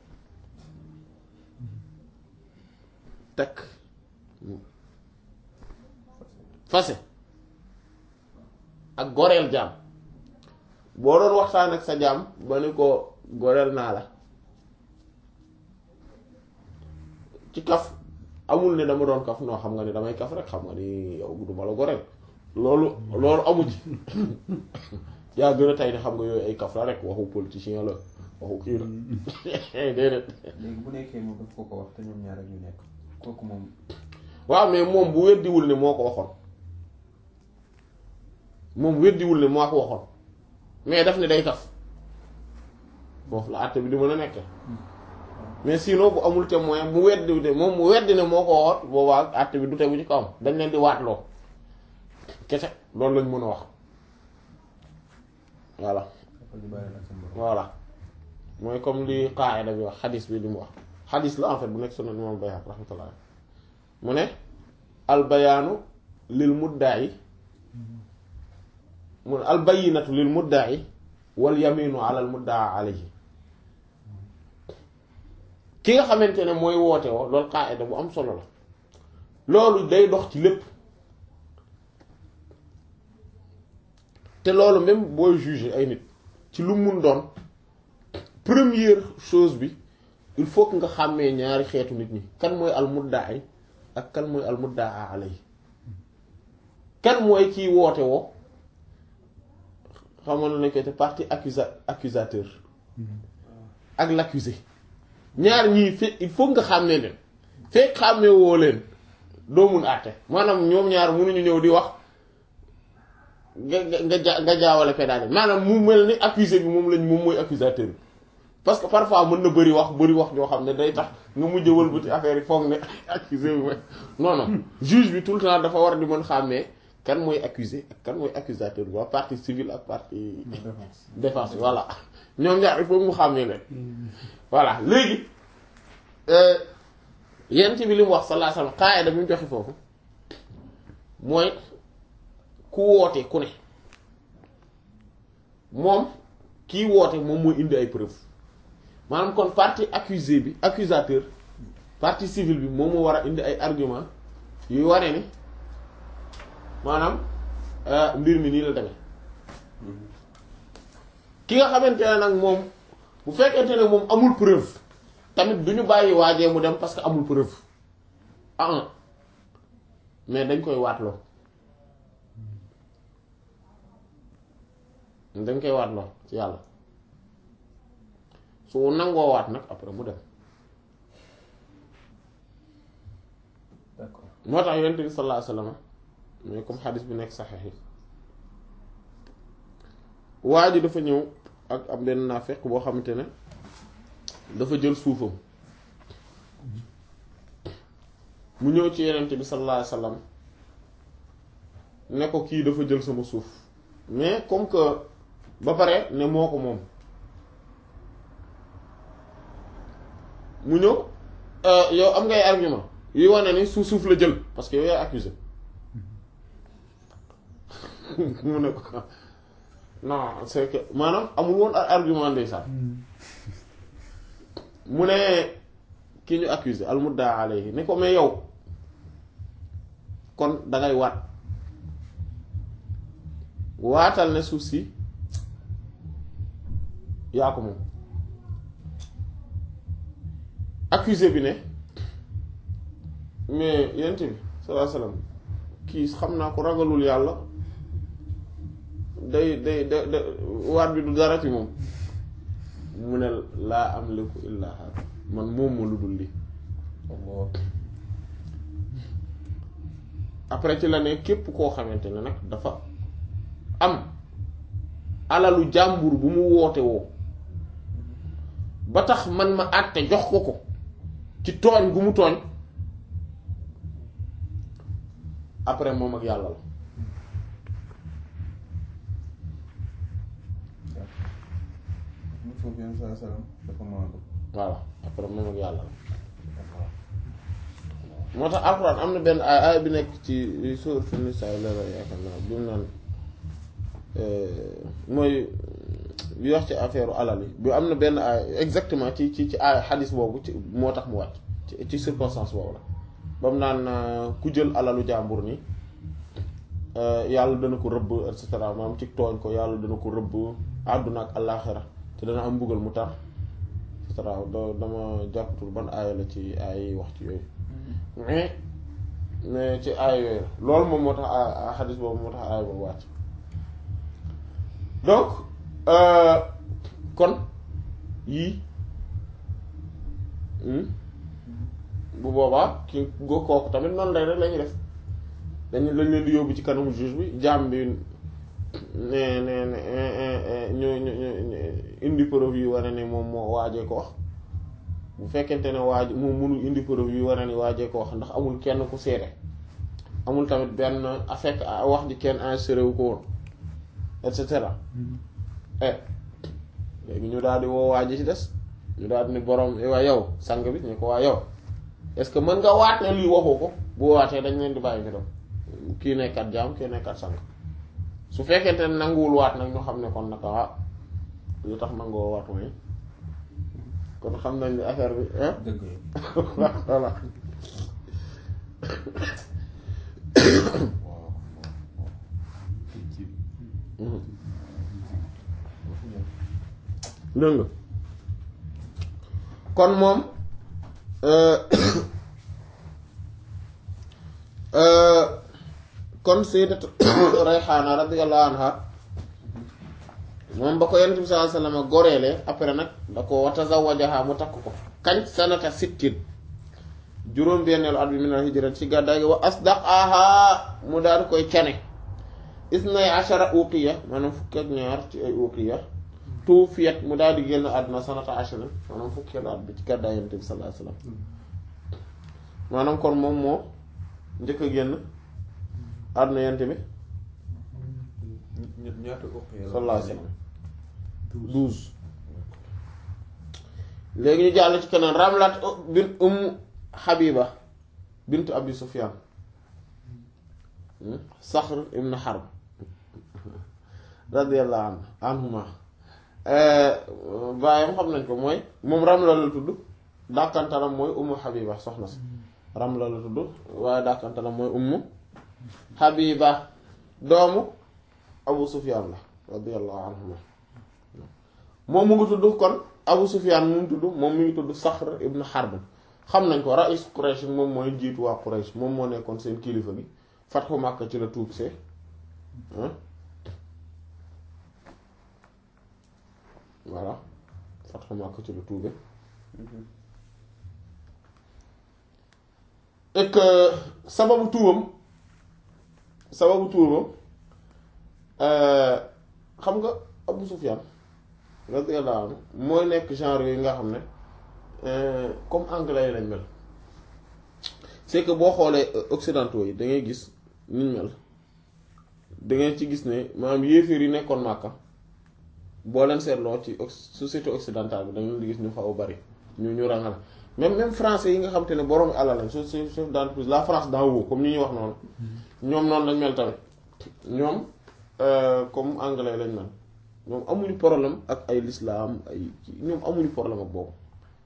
takk fase ak goreel jaam boo doon waxtaan ak sa jaam ba ni ko goreel naa la ci kaf amul ne dama doon kaf noo xam nga ni damay kaf rek xam nga ni yow du ma la goreel loolu loolu amu ci yaa gën a tey ne xam nga yooyu ay kaf la rek waxu politicien la waxu kii la déedéet léegi bu nekkee moom daf ko ko wax te ñoom ñaar ak ñu nekk kooku moom waaw mais moom bu weddiwul ne moo ko waxoon moom weddiwul ne moo ko waxoon mais daf ne day kaf foofu la àtte bi di mën a nekke mais sinon bu amul témoin mu weddi de moom mu weddi ne moo ko waxoon boobaa àtte bi du tegu ci kawam dañ leen di waatloo kese loolu lañ mën a wax voilà dafa ñu bàyyi nag sa borom voilà mooy comme li qaayida bi wax xadis bi li mu wax xadis la en fait bu nekk sunan imam Bayhaqi rahmatullah mu ne al bayaanu lil mudda'i mu ne al bayyinatu lil mudda'i wal yaminu ala al mudda'a alayhi ki nga xamante ne mooy woote woo loolu qaayida bu am solo la loolu day dox ci lépp te loolu même booy juger ay nit ci lu mun doon première chose bi il faut que nga xàmmee ñaari xeetu nit ñi kan mooy al mudda'i ak kan mooy al mudda'a alayhi kan mooy kiy woote woo xamoon nañ ko te partie accusa accusateur ak l'accusé ñaar ñii fe il faut nga xàmmee leen fekk xàmmee woo leen doo mun àtte maanaam ñoom ñaar mënuñu ñëw di wax nga nga nga ja nga jaawale pédale maanaam mu mel ni accusé bi moom lañ moom mooy accusateur bi parce que parfois mën na bëri wax bëri wax joo xam ne day tax nga mujj wëlbati affaire yi foog ne accusé bi mooy non non juge bi tout le temps dafa war di mën xàmmee kan mooy accusé ak kan mooy accusateur bi waa partie civile ak partie défense défense voilà ñoom ñaar il faut mu xàmmee leen voilà léegi yent bi li mu wax sallallahu alayhi wasallam qaayida bi mu joxe foofu mooy ku woote ku ne moom kii woote moom mooy indi ay preuve maanaam kon partie accusé bi accusateur partie civile bi moom moo war a indi ay argument yuy wane ni maanaam mbir mi nii la demee ki nga xamante ne nag moom bu fekkente ne moom amul preuve tamit du ñu bàyyi waajee mu dem parce que amul preuve ah mais dañ koy waatloo dañ koy waatloo ci yàlla su nangoo waat nag après mu dem d'accord moo tax yonent bi sallallahu alayhi wasallam mais comme xadis bi nekk saxex yi waa ji dafa ñëw ak am benn naafeq boo xamante ne dafa jël suufam mu ñëw ci yonent bi sallallahu alayhi wasallam ne ko kii dafa jël sama suuf mais comme que ba pare ne moo ko moom mu ñëw yow am ngay argument yuy wane ni suuf suuf la jël parce que yow yaay accusé mu ne ko non c'est que maanaam amul woon argument ndeysaan mu ne ki ñu accusé al mudda alayhi ne ko mais yow kon dangay waat waatal ne suuf si yaa ko moom accusé bi ne mais yent bi sallallahu alayhi wasallam kii xam naa ko ragalul yàlla day day da da waat bi du dara ci moom mu ne laa am liku illaa hada man moom ma lu dul li après ci la ne képp koo xamante ne nag dafa am alalu jàmbur bu mu woote woo ba tax man ma àtte jox ko ko ci tooñ gu mu tooñ après moom ak yàlla la foofu yenn saa salaam dafa maandu voilà après moom ak yàlla la moo tax alxuraan am na benn ay ay bi nekk ci sourate Nisaa la la yaakaar naa bi mu naan mooy bi wax ci affaire alal yi bi am na benn ay exactement ci ci ci ay xadis boobu ci moo tax mu wàcc ci ci circonstance boobu la ba mu naan ku jël alalu jàmbur ni yàlla dana ko rëbb et cetera maanaam ci tooñ ko yàlla dana ko rëbb àdduna ak àllaaxira te dana am mbugal mu tar et cetera dama jàppatul ban aaya la ci ay wax ci yooyu mais mais ci aay yooyu loolu moom moo tax xadis boobu moo tax aay boobu wàcc donc kon yii bu boobaa ki go kooku tamit noonu lay rek la ñuy def dañ lañ leen di yóbbu ci kanamu juge bi jaam bi ne ne ne ñu ñu ñu indi preuve yi wane ne moom moo waajee ko wax bu fekkente ne waaj moom mënul indi preuve yi wane ni waajee ko wax ndax amul kenn ku seede amul tamit benn affect wax ji kenn enregistré wu ko woon et cetera eh léegi ñu daal di woo waaj ci des ñu daal di ni borom waa yow sang bi ñu ko waa yow est-ce que mën nga waat ne lii waxoo ko bu waatee dañ leen di bàyyi ñu dem kii nekkat jaam kii nekkat sang su fekkente ne nanguwul waat nag ñu xam ne kon naka ah lu tax nangoo waat mooy kon xam nañ ni affaire bi ah dëgg voilà waaw waaw ci dégg nga kon moom kon sayyidatu Rayhaana radiyallahu anha moom ba ko yonent bi sallallahu alayhi wasallam goreelee après nag da ko wa tazawwajaha mu takk ko kañ sanata sittin juróom benneelu at bi minal hijrat ci gàddaay gi wa asdaqaha mu daal koy cane isnay ashara uqiya maanaam fukki ak ñaar ci ay uqiya tuufiyat mu daal di génn àdduna sanata ashara maanaam fukkeelu at bi ci gàddaay yonent bi sallallahu alayhi wasallam maanaam kon moom moo njëkk a génn àdduna yonent bi ñaata uqiya la sallallahu alayhi wasallam douze léegi ñu jàll ci keneen Ramlat bint Umm Habiba bint Abi Sufyan Saxr ibn Harb radiyallahu anhu anhuma baayam xam nañ ko mooy moom Ramla la tudd dàkkantalam mooy Umm Habiba soxna si Ramla la tudd waaye dàkkantalam mooy Umm Habiba doomu Abu Sufyan la radiyallahu anhuma moom mu ngi tudd kon Abu Sufyan mu ngi tudd moom mi ngi tudd Saxr ibn Harb xam nañ ko rais Quraysh moom mooy jiitu waa Quraysh moom moo nekkoon seen kilifa gi Fathu Makka ci la tuub see voilà Fathu Makka ci la tuube et que sababu tuubam sababu tuubam xam nga Abu Sufyan radiyallahu anhu mooy nekk genre yooyu nga xam ne comme anglais yi lañ mel c'est que boo xoolee occidentaux yi da ngay gis niñ mel da ngay ci gis ne maanaam yéeféer yi nekkoon Màkka boo leen seetloo ci société occidentale bi da ngeen di gis ñu xaw a bari ñu ñu rangal même même français yi nga xam te ne borom alal lañ chef chef d'entreprise la France d'en haut comme ni ñuy wax noonu ñoom noonu lañ mel tamit ñoom comme anglais lañ mel ñoom amuñu problème ak ay l'islam ay ñoom amuñu problème ak boobu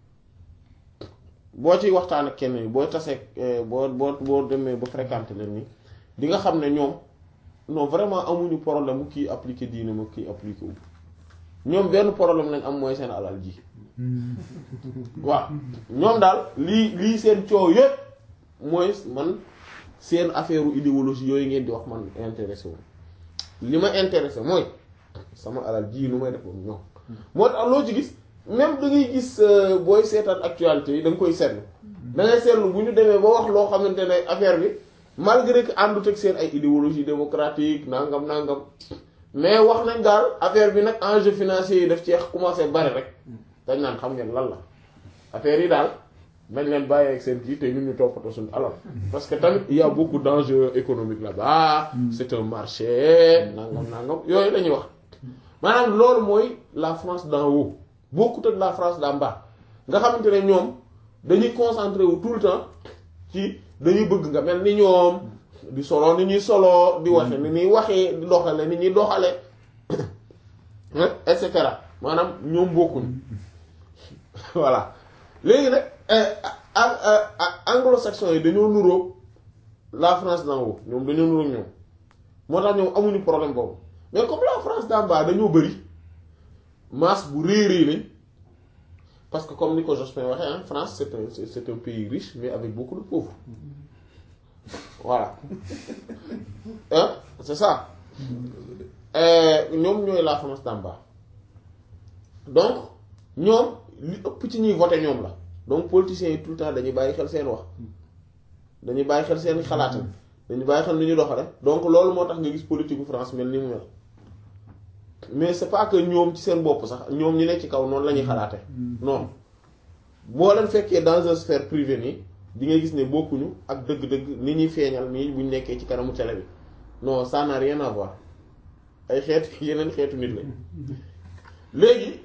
boo ciy waxtaan ak kenn yi boo tasee boo boo boo demee ba fréquenter leen ni di nga xam ne ñoom non vraiment amuñu problème mu kii appliqué diine ma kii appliqué wu ñoom benn problème lañ am mooy seen alal ji waaw ñoom daal lii lii seen coow yépp mooy man seen affaire idéologie yooyu ngeen di wax man intéressé wu li ma intéressé mooy sama alal ji nu may def moom ñoom moo tax loo ci gis même da ngay gis booy seetaan actualité yi da nga koy seetlu da ngay seetlu bu ñu demee ba wax loo xamante ne affaire bi malgré que àndut ak seen ay idéologie démocratique nangam nangam mais wax nañ daal affaire bi nag enjeu financier yi daf ci commencé bari rek dañ naan xam ngeen lan la affaire yi daal nañ leen bàyyi ak seen kii te ñun ñu toppatoo suñu alal parce que tamit il y a beaucoup d'enjeux économiques là-bas c'est un marché nangam nangam yooyu la ñuy wax maanaam loolu mooy la France d'en haut bokkut ak la France d'en bas nga xamante ne ñoom dañuy concentré wu tout le temps ci dañuy bëgg nga mel ni ñoom di solo ni ñuy solo di waxe ni ñuy waxee di doxale ni ñuy doxale et cetera maanaam ñoom bokkuñu voilà léegi nag anglo-saxons yi dañoo nuroog la France d'en haut ñoom dañoo nuroog ñoom moo tax ñoom amuñu problème boobu mais comme la France d'en bas dañoo bëri masse bu rëy rëy lañ parce que comme ni ko Jospin waxee en France c'est un c'est un pays riche mais avec beaucoup de pauvres voilà hein c'est ça ñoom ñooy la France d'en bas donc ñoom li ëpp ci ñuy voter ñoom la donc politiciens yi tout le temps dañuy bàyyi xel seen wax dañuy bàyyi xel seen xalaatam dañuy bàyyi xel ni ñu doxale donc loolu moo tax nga gis politique bu France mel ni mu mel mais c'est pas que ñoom ci seen bopp sax ñoom ñi nekk ci kaw noonu la ñuy xalaate non boo leen fekkee dans une sphère privée nii di nga gis ne bokkuñu ak dëgg-dëgg ni ñuy feeñal nii buñ nekkee ci kanamu télé bi non ça n'a rien à voir ay xeet yeneen xeetu nit lañ léegi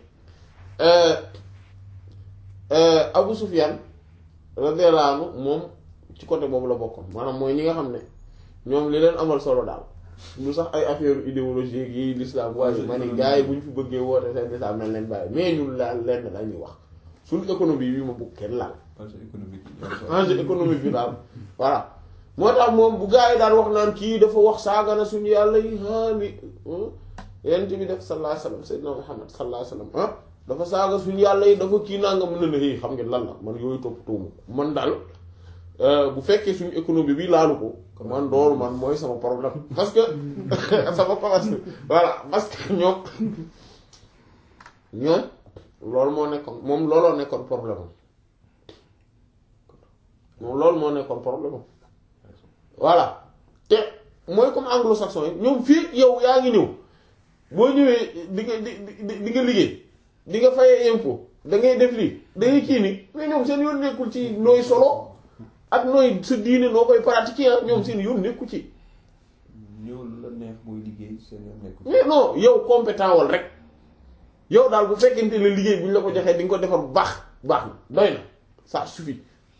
Abu Sufyan radiyallahu anhu moom ci côté boobu la bokkoon maanaam mooy ñi nga xam ne ñoom li leen amal solo daal lu sax ay affaire idéologie yi l'islam waaye ma ni gars yi bu ñu fi bëggee woote seen l'islam nañ leen bàyyi mais ñun laal lenn la ñuy wax suñu économie bi ma bëgg kenn laal enjeu économique enjeu économique bi daal voilà moo tax moom bu gars yi daan wax naan kii dafa wax saaga na suñu yàlla yi ah li yent bi def sallallahu alayhi wasallam sayyidina Muhammad sallallahu alayhi wasallam ah dafa saaga suñu yàlla yi dafa kii naa nga mën na ne xam ngeen lan la man yooyu topp tuumu man daal bu fekkee suñu économie bi laalu ko man loolu man mooy sama problème parce que sama commerce voilà parce que ñoom ñoom loolu moo nekkoon moom looloo nekkoon problème am moom loolu moo nekkoon problème am voilà te mooy comme anglo-saxon yi ñoom fii yow yaa ngi ñëw boo ñëwee di nga di di di nga liggéey di nga fayee impôt da ngay def lii da ngay kii nii mais ñoom seen yoon nekkul ci nooy solo ak nooy sa diine noo koy pratiquer ñoom seen yoon nekku ci ñëw lu la neex mooy liggéey seen yoon nekku mais non yow compétent wal rek yow daal bu fekkente ne liggéey bu ñu la ko joxee di nga ko defar bu baax baax na doy na ça suffit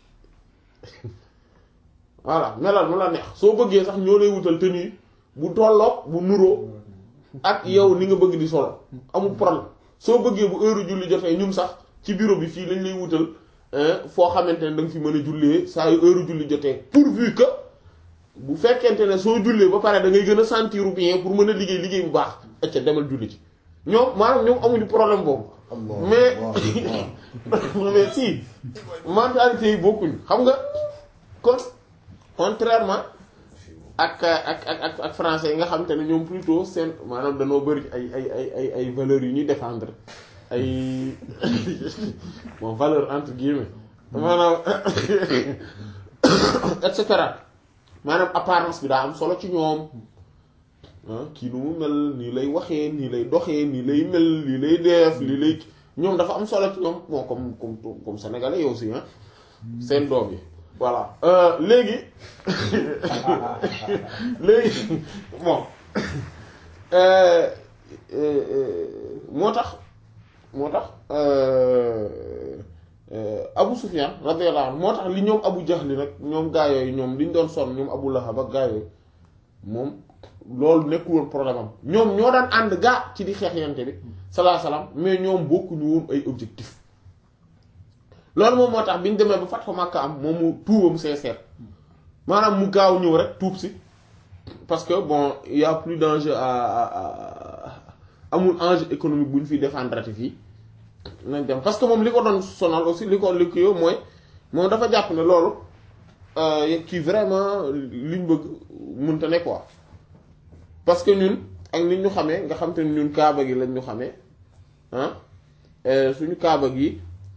voilà melal mu la neex soo bëggee sax ñoo lay wutal tenue bu tolloog bu nuroo ak yow ni nga bëgg di solo amul problème soo bëggee bu heure julli jotee ñun sax ci bureau bi fii lañ lay wutal foo xamante ne da nga fi mën a jullee saa yu heure julli jotee pourvu que bu fekkente ne soo jullee ba pare da ngay gën a sentir bien pour mën a liggéey liggéey bu baax acca demal julli ci ñoom maanaam ñoom amuñu problème boobu mais mais si mentalité yi bokkuñu xam nga kon contrairement ak ak ak ak ak français yi nga xam te ne ñoom plutôt seen maanaam danoo bëri ay ay ay ay ay valeurs yu ñuy défendre ay bon valeur entre guillemets maanaam et cetera maanaam apparence bi daa am solo ci ñoom kii nu mu mel nii lay waxee nii lay doxee nii lay mel lii lay def lii lay ñoom dafa am solo ci ñoom bon comme comme comme sénégalais yow aussi ah seen doom yi voilà léegi léegi bon moo tax moo tax Abu Sufyan radiyallahu anhu moo tax li ñoom Abu Jahl nag ñoom gaa yooyu ñoom li ñu doon sonn ñoom Abu Lahab ak gaa yooyu moom loolu nekkul woon problème am ñoom ñoo daan ànd gaa ci di xeex yante bi salaa salaam mais ñoom bokkuñu woon ay objectif loolu moom moo tax bi ñu demee ba Fathu Makka am moom mu tuubam sincère maanaam mu gaaw ñëw rek tuub si parce que bon il y a plus d'enjeu à à amul enjeu économique bu ñu fiy défendre fii nañ dem parce que moom li ko doon sonal aussi li ko li ko yow mooy moom dafa jàpp ne loolu kii vraiment liñ bëgg mënta ne quoi parce que ñun ak nit ñu xamee nga xam te ne ñun kaaba gi lañ ñu xamee ah suñu kaaba gi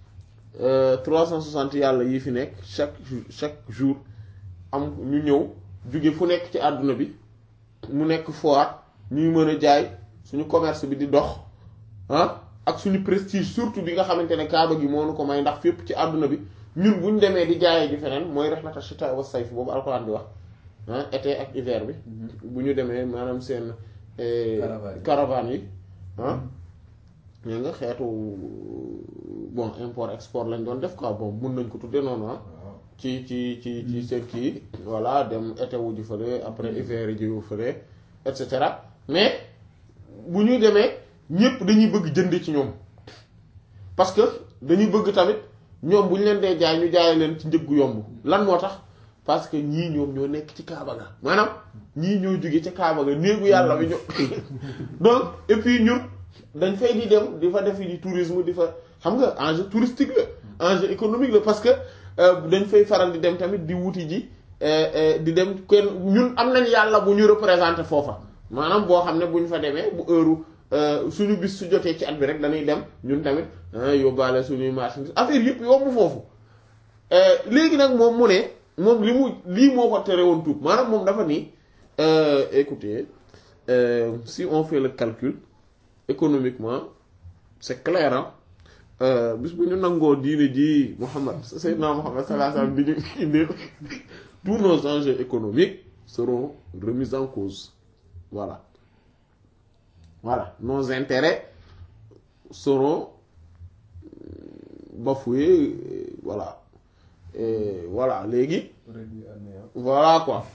360 yàlla yi fi nekk chaque chaque jour am ñu ñëw jóge fu nekk ci àdduna bi mu nekk foire ñuy mën a jaay suñu commerce bi di dox ah ak suñu prestige surtout bi nga xamante ne kaaba gi moo nu ko may ndax fépp ci àdduna bi ñun bu ñu demee di jaayee ji feneen mooy raxmata shita wa sayf boobu alxuraan di wax ah été ak hiver bi bu ñu demee maanaam seen caravane yi ah ñoo nga xeetu bon import export lañ doon def quoi bon mun nañ ko tuddee noonu ah ci ci ci ci seen kii voilà dem été wu ji fële après hiver yi jiwu fële et cetera mais bu ñuy demee ñépp dañuy bëgg jënd ci ñoom parce que dañuy bëgg tamit ñoom bu ñu leen dee jaay ñu jaay leen ci njëg gu yomb lan moo tax parce que ñii ñoom ñoo nekk ci Kaaba ga maanaam ñii ñoo jóge ca Kaaba ga néegu yàlla bi ño donc et puis ñun dañ fay di dem di fa def di tourisme di fa xam nga enjeu touristique la enjeu économique la parce que dañ fay faral di dem tamit di wuti ji di dem kenn ñun am nañ yàlla bu ñu représenté foofa maanaam boo xam ne bu ñu fa demee bu heure suñu bis su jotee ci at bi rek dañuy dem ñun tamit yóbbaale suñuy marchandise affaire yëpp yomb foofu léegi nag moom mu ne moom li mu lii moo ko tere woon tuub maanaam moom dafa nii écoutez si on fait le calcul économiquement c'est clair ah bis bu ñu nangoo diine ji Muhammad Seydina Muhammad sallallahu alayhi wasallam di ñu indi tous nos enjeux économiques seront remis en cause voilà voilà nos intérêts seront bafoués voilà et voilà léegi voilà quoi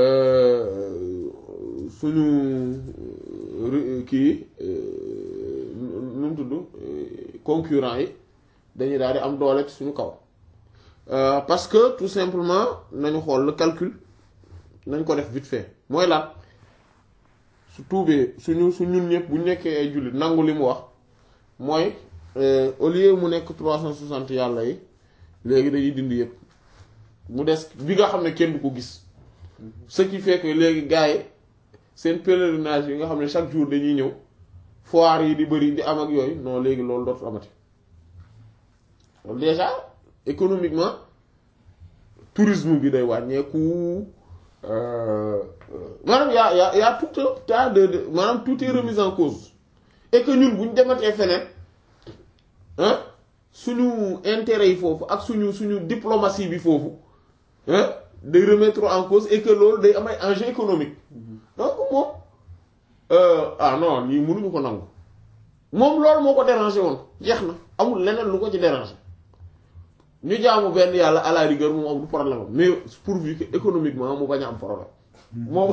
suñu kii nu mu tudd concurrent yi dañuy daal di am doole ci suñu kaw parce que tout simplement nañu xool le calcul nañ ko def vite fait mooy lan su tuubee suñu su ñun ñëpp bu ñu nekkee ay jullit nangu li mu wax mooy au lieu mu nekk trois cent soixante yàlla yi léegi dañuy dindi yëpp mu des bi nga xam ne kenn du ko gis ce qui fait que léegi gars yi seen pèlerinage yi nga xam ne chaque jour dañuy ñëw foire yi di bëri di am ak yooyu non léegi loolu dootul amati loolu déjà économiquement tourisme bi day wàññeeku maanaam yaa yaa yaa tout un tas de de maanaam tout est remis en cause et que ñun bu ñu dematee feneen ah suñu intérêt yi foofu ak suñu suñu diplomatie bi foofu ah day remettre en cause et que loolu day am ay enjeux économiques donc moom ah non lii mënuñu ko nangu moom loolu moo ko dérangé woon jeex na amul leneen lu ko ci dérangé ñu jaamu benn yàlla à la rigueur moom amul problème am mais pourvu que économiquement mu bañ a am problème moom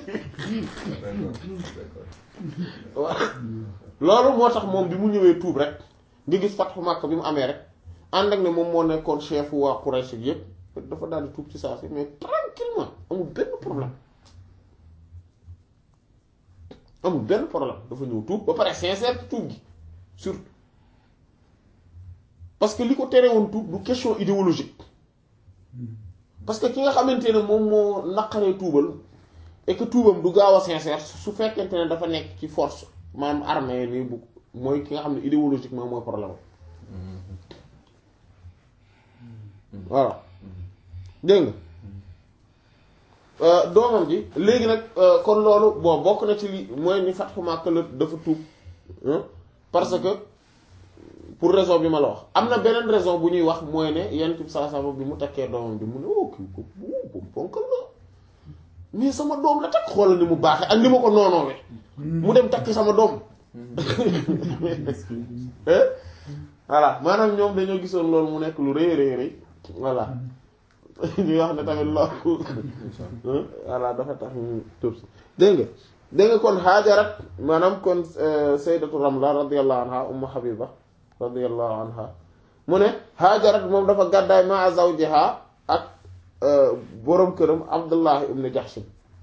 loolu moo tax moom bi mu ñëwee tuub rek nga gis Fathu Makka bi mu amee rek ànd ak ne moom moo nekkoon chef waa Quraysh yépp dafa daal di tuub ci saa si mais tranquillement amul benn problème amul benn problème dafa ñëw tuub ba pare sincère ci tuub gi surtout parce que li ko tere woon tuub du question idéologique parce que ki nga xamante ne moom moo naqaree tuubal et que tuubam du gaaw a sincère su fekkente ne dafa nekk ci force maanaam armée nii bu mooy ki nga xam ne idéologiquement mooy problème voilà dégg nga doomam ji léegi nag kon loolu bon bokk na ci li mooy ni Fathu Makka la dafa tuub parce que pour raison bi ma la wax am na beneen raison bu ñuy wax mooy ne yenn ci saa sama bi mu takkee doomam ji mu ne oh kii ko ko bonkal la mais sama doom la takk xoolal ni mu baaxee ak ni ma ko noonoowee mu dem takki sama doom voilà maanaam ñoom dañoo gisoon loolu mu nekk lu rëy rëy rëy voilà ñuy wax ne tamit loolu voilà dafa tax ñu tur si dégg nga dégg nga kon Haajarat maanaam kon sayyidatu Ramla radiyallahu anha ummu Habiba radiyallahu anha mu ne Haajarat moom dafa gàddaay ma zawjiha ak boroom këram Abdullah ibn Jahsh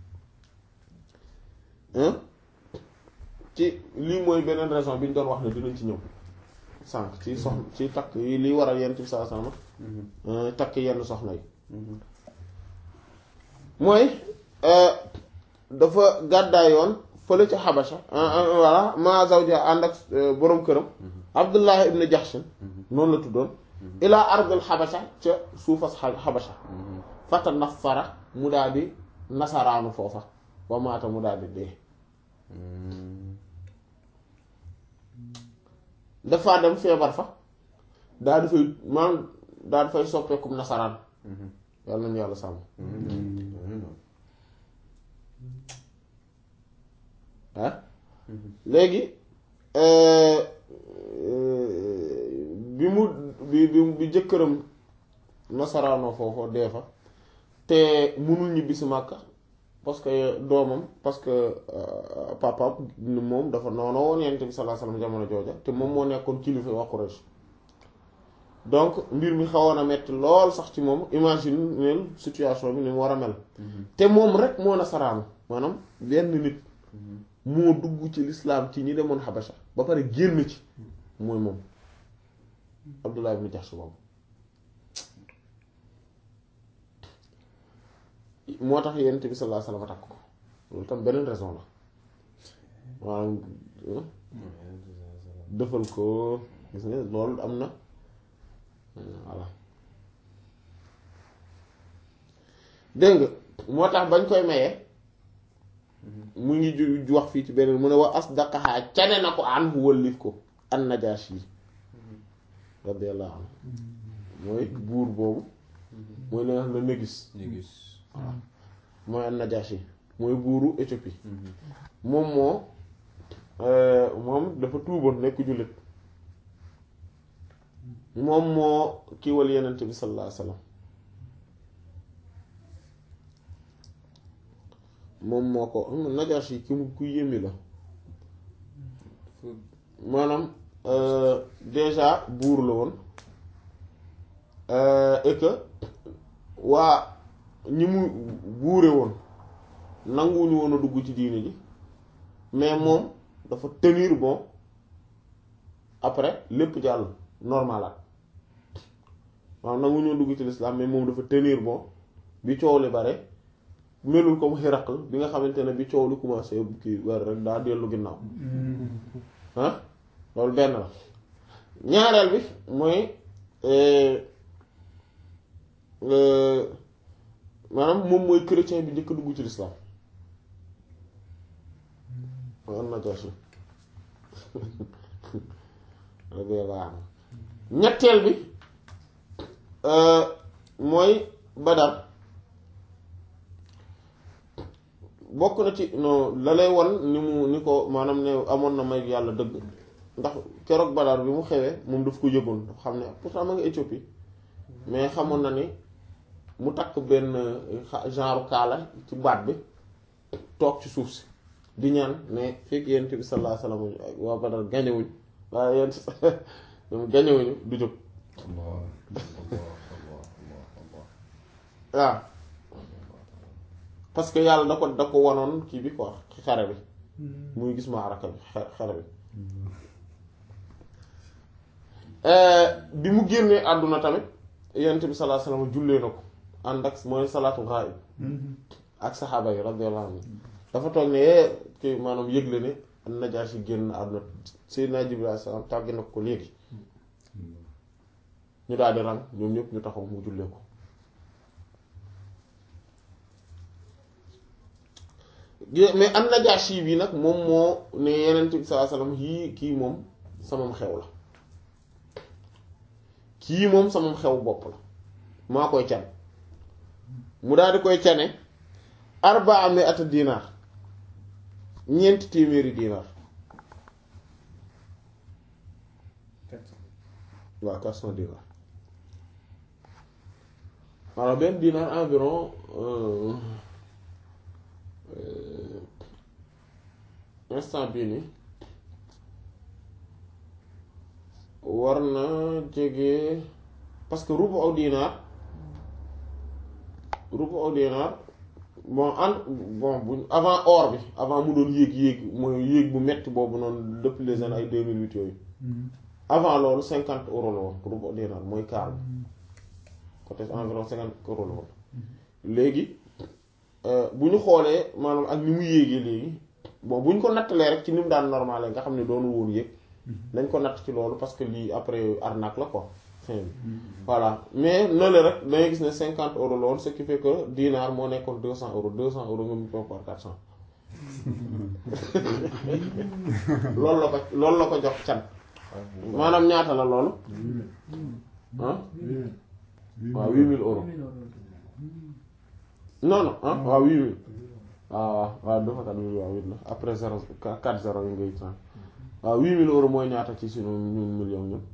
ci lii mooy beneen raison bi ñu doon wax ne dinañ ci ñëw sànq ci soxna ci takk yi liy waral yenn ci saa sama takk yenn soxna yi mooy dafa gàddaay yoon fële ca xabasha voilà ma zawja ànd ak boroom këram abdullah ibn jahsh noonu la tuddoon ilaa ardul xabasha ca suufas xabasha fata nafara mu daal di nasaraanu foofa wa maata mu daal di dee dafa dem feebar fa daal di fay maanaam daal di fay soppeekum nasaraan yàlla nañu yàlla sàmm ah léegi bi mu bi bi bi jëkkëram nasaraanoo foofu dee fa te mënul ñibbi si Màkka parce que doomam parce que papa moom dafa noonu woon Yonent bi sallallahu alayhi wasallam jamono jooja te moom moo nekkoon kilifa waa Quraysh donc mbir mi xawoon a metti lool sax ci moom imagine neel situation bi ni mu war a mel te moom rek moo nasaraanu maanaam benn nit moo dugg ci lislaam ci ñi demoon Habasha ba pare génn ci mooy moom Abdullah ibn Jahsh boobu moo tax Yonent bi sallallahu alayhi wasallam takk ko loolu tam beneen raison la maanaam defal ko gis nga loolu am na voilà dégg nga moo tax bañ koy mayee mu ngi ju wax fii ci beneen mu ne wa asdaqaha cane na ko an hu wëllif ko an Najaashi radiyallahu anhu mooy buur boobu mooy la nga xam ne Négis Négis voilà mooy an Najaashi mooy buuru Éthiopie moom moo moom dafa tuuboon nekk jullit moom moo kiiwal yenent bi sallallahu alayhi wasallam moom moo ko Najaashi ki mu ku yémi la maanaam déjà buur la woon et que waa ñi mu buure woon nanguwuñu woon a dugg ci diine ji mais moom dafa tenir bon après lépp jàll normalaat waaw nangu ñoo dugg ci l'islam mais moom dafa tenir bon bi coow li bare melul comme Hiraql bi nga xamante ne bi coow li commencé kii war rek daa dellu ginnaaw ah loolu benn la ñaareel bi mooy maanaam moom mooy chrétien bi njëkk dugg ci l'islam waaw Najaashi ñetteel bi mooy Badar bokk na ci non la lay won ni mu ni ko maanaam ne amoon na may yàlla dëgg ndax keroog Badar bi mu xewee moom daf ko yëgoon dafa xam ne pourtant ma nga Éthiopie mais xamoon na ni mu takk benn genre kaala ci baat bi toog ci suuf si di ñaan ne fekk yent bi sallallahu alayhi wasallam waa Badar gañewuñ waaye yent ñoom gañewuñu du jóg waaw parce que yàlla da ko da ko wanoon kii bi quoi xare bi muy gis maaraka bi xare bi bi mu génnee àdduna tamit yent bi sallallahu alayhi wasallam jullee na ko ànd ak mooy salaatu ghaib ak saxaaba yi radiyallahu anhu dafa toog ne kii maanaam yëgle ne Najaashi génn àdduna Seydina Jibril alayhi salaam tàgg na ko léegi ñu daal di rang ñoom ñëpp ñu taxaw mu jullee ko mais an Najaashi bi nag moom moo ne Yonent bi sallallahu alayhi wasallam yii kii moom samam xew la kii moom samam xew bopp la maa koy can mu daal di koy cane arbaa mi'ata dinaar ñeenti téeméeri dinaar waaw quatre cent dinars alors benn dinar environ euh, euh, instant bii nii war na jege parce que rubu aw dinar rubu aw dinar bon en bon bu avant or bi avant mu doon yéeg yéeg mooy yéeg bu metti boobu noonu depuis les années ay deux mille huit yooyu avant loolu cinquante euros la woon rubu aw dinar mooy kaar bi côté environ cinquante euros la woon léegi bu ñu xoolee maanaam ak ni mu yéegee léegi bon bu ñu ko nattalee rek ci ni mu daan normal nga xam ne doonul woon yéeg dañ ko natt ci loolu parce que lii après arnaque la quoi fin bi voilà mais noonu rek dangay gis ne cinquante euros la woon ce qui fait que dinar moo nekkoon deux cent euros deux cent euros nga mu ko par quatre cent loolu la ko loolu la ko jox can maanaam ñaata la loolu ah waaw huit mille euros non non ah waaw huit mille waaw waaw waaw dafa kat huit waaw huit la après zéro quatre zéro yi ngay trente waaw huit mille euros mooy ñaata ci sunu ñun million ñun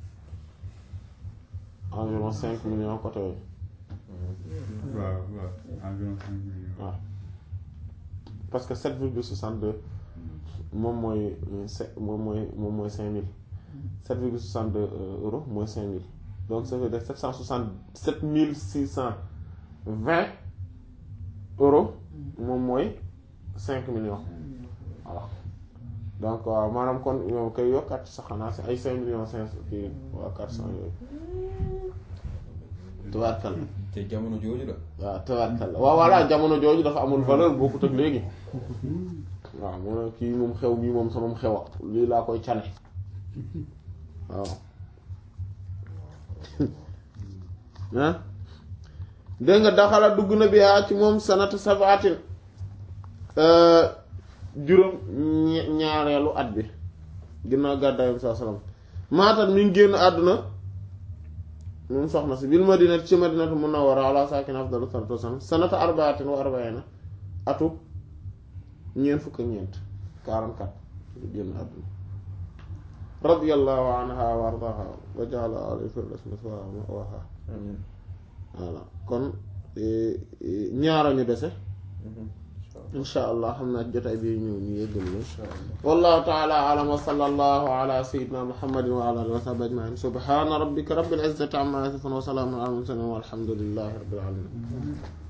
environ cinq millions côté yooyu waaw waaw environ cinq millions. waaw parce que sept virgule soixante deux moom mooy se moom mooy moom mooy cinq mille sept virgule soixante deux euros mooy cinq mille donc ça veut dire sept cent soixante sept mille six cent vingt euros moom mooy cinq millions voilà donc waaw maanaam kon yow koy yokkaat sax xanaa si ay cinq millions cinq kii waa quatre cent yooyu tubaarkal te jamono jooju la. waaw tubaarkal waaw voilà jamono jooju dafa amul valeur bokkut ak léegi waaw mu ne kii moom xew mii moom sama xewa lii laa koy cane waaw ah dégg nga daxala dugg na bi yaa ci moom sanata sabaatin juróom ñaareelu at bi ginnaaw gàddaayam saa salaam maatat mi ngi génn àdduna moom soxna si bil madina ci madinatu munawwara ala sakin afdalu salatu wasalam sanata arbaatin wa arbaina atu ñeent fukk ak ñeent 44 génn àdduna radiyallahu anha wa ardaha wa ja'ala alayhi firdawsi ma'waha amiin voilà kon ñaara ñu dese insha allah xam naa jotaay bi ñu ñu yëggal leen wallahu ta'ala a'lam wa sallallahu ala sayyidina muhammadin wa ala alihi wa sahbihi ajma'in subhana rabbika rabbil izzati amma yasifun wa salamun ala al mursalin walhamdulillahi rabbil alamin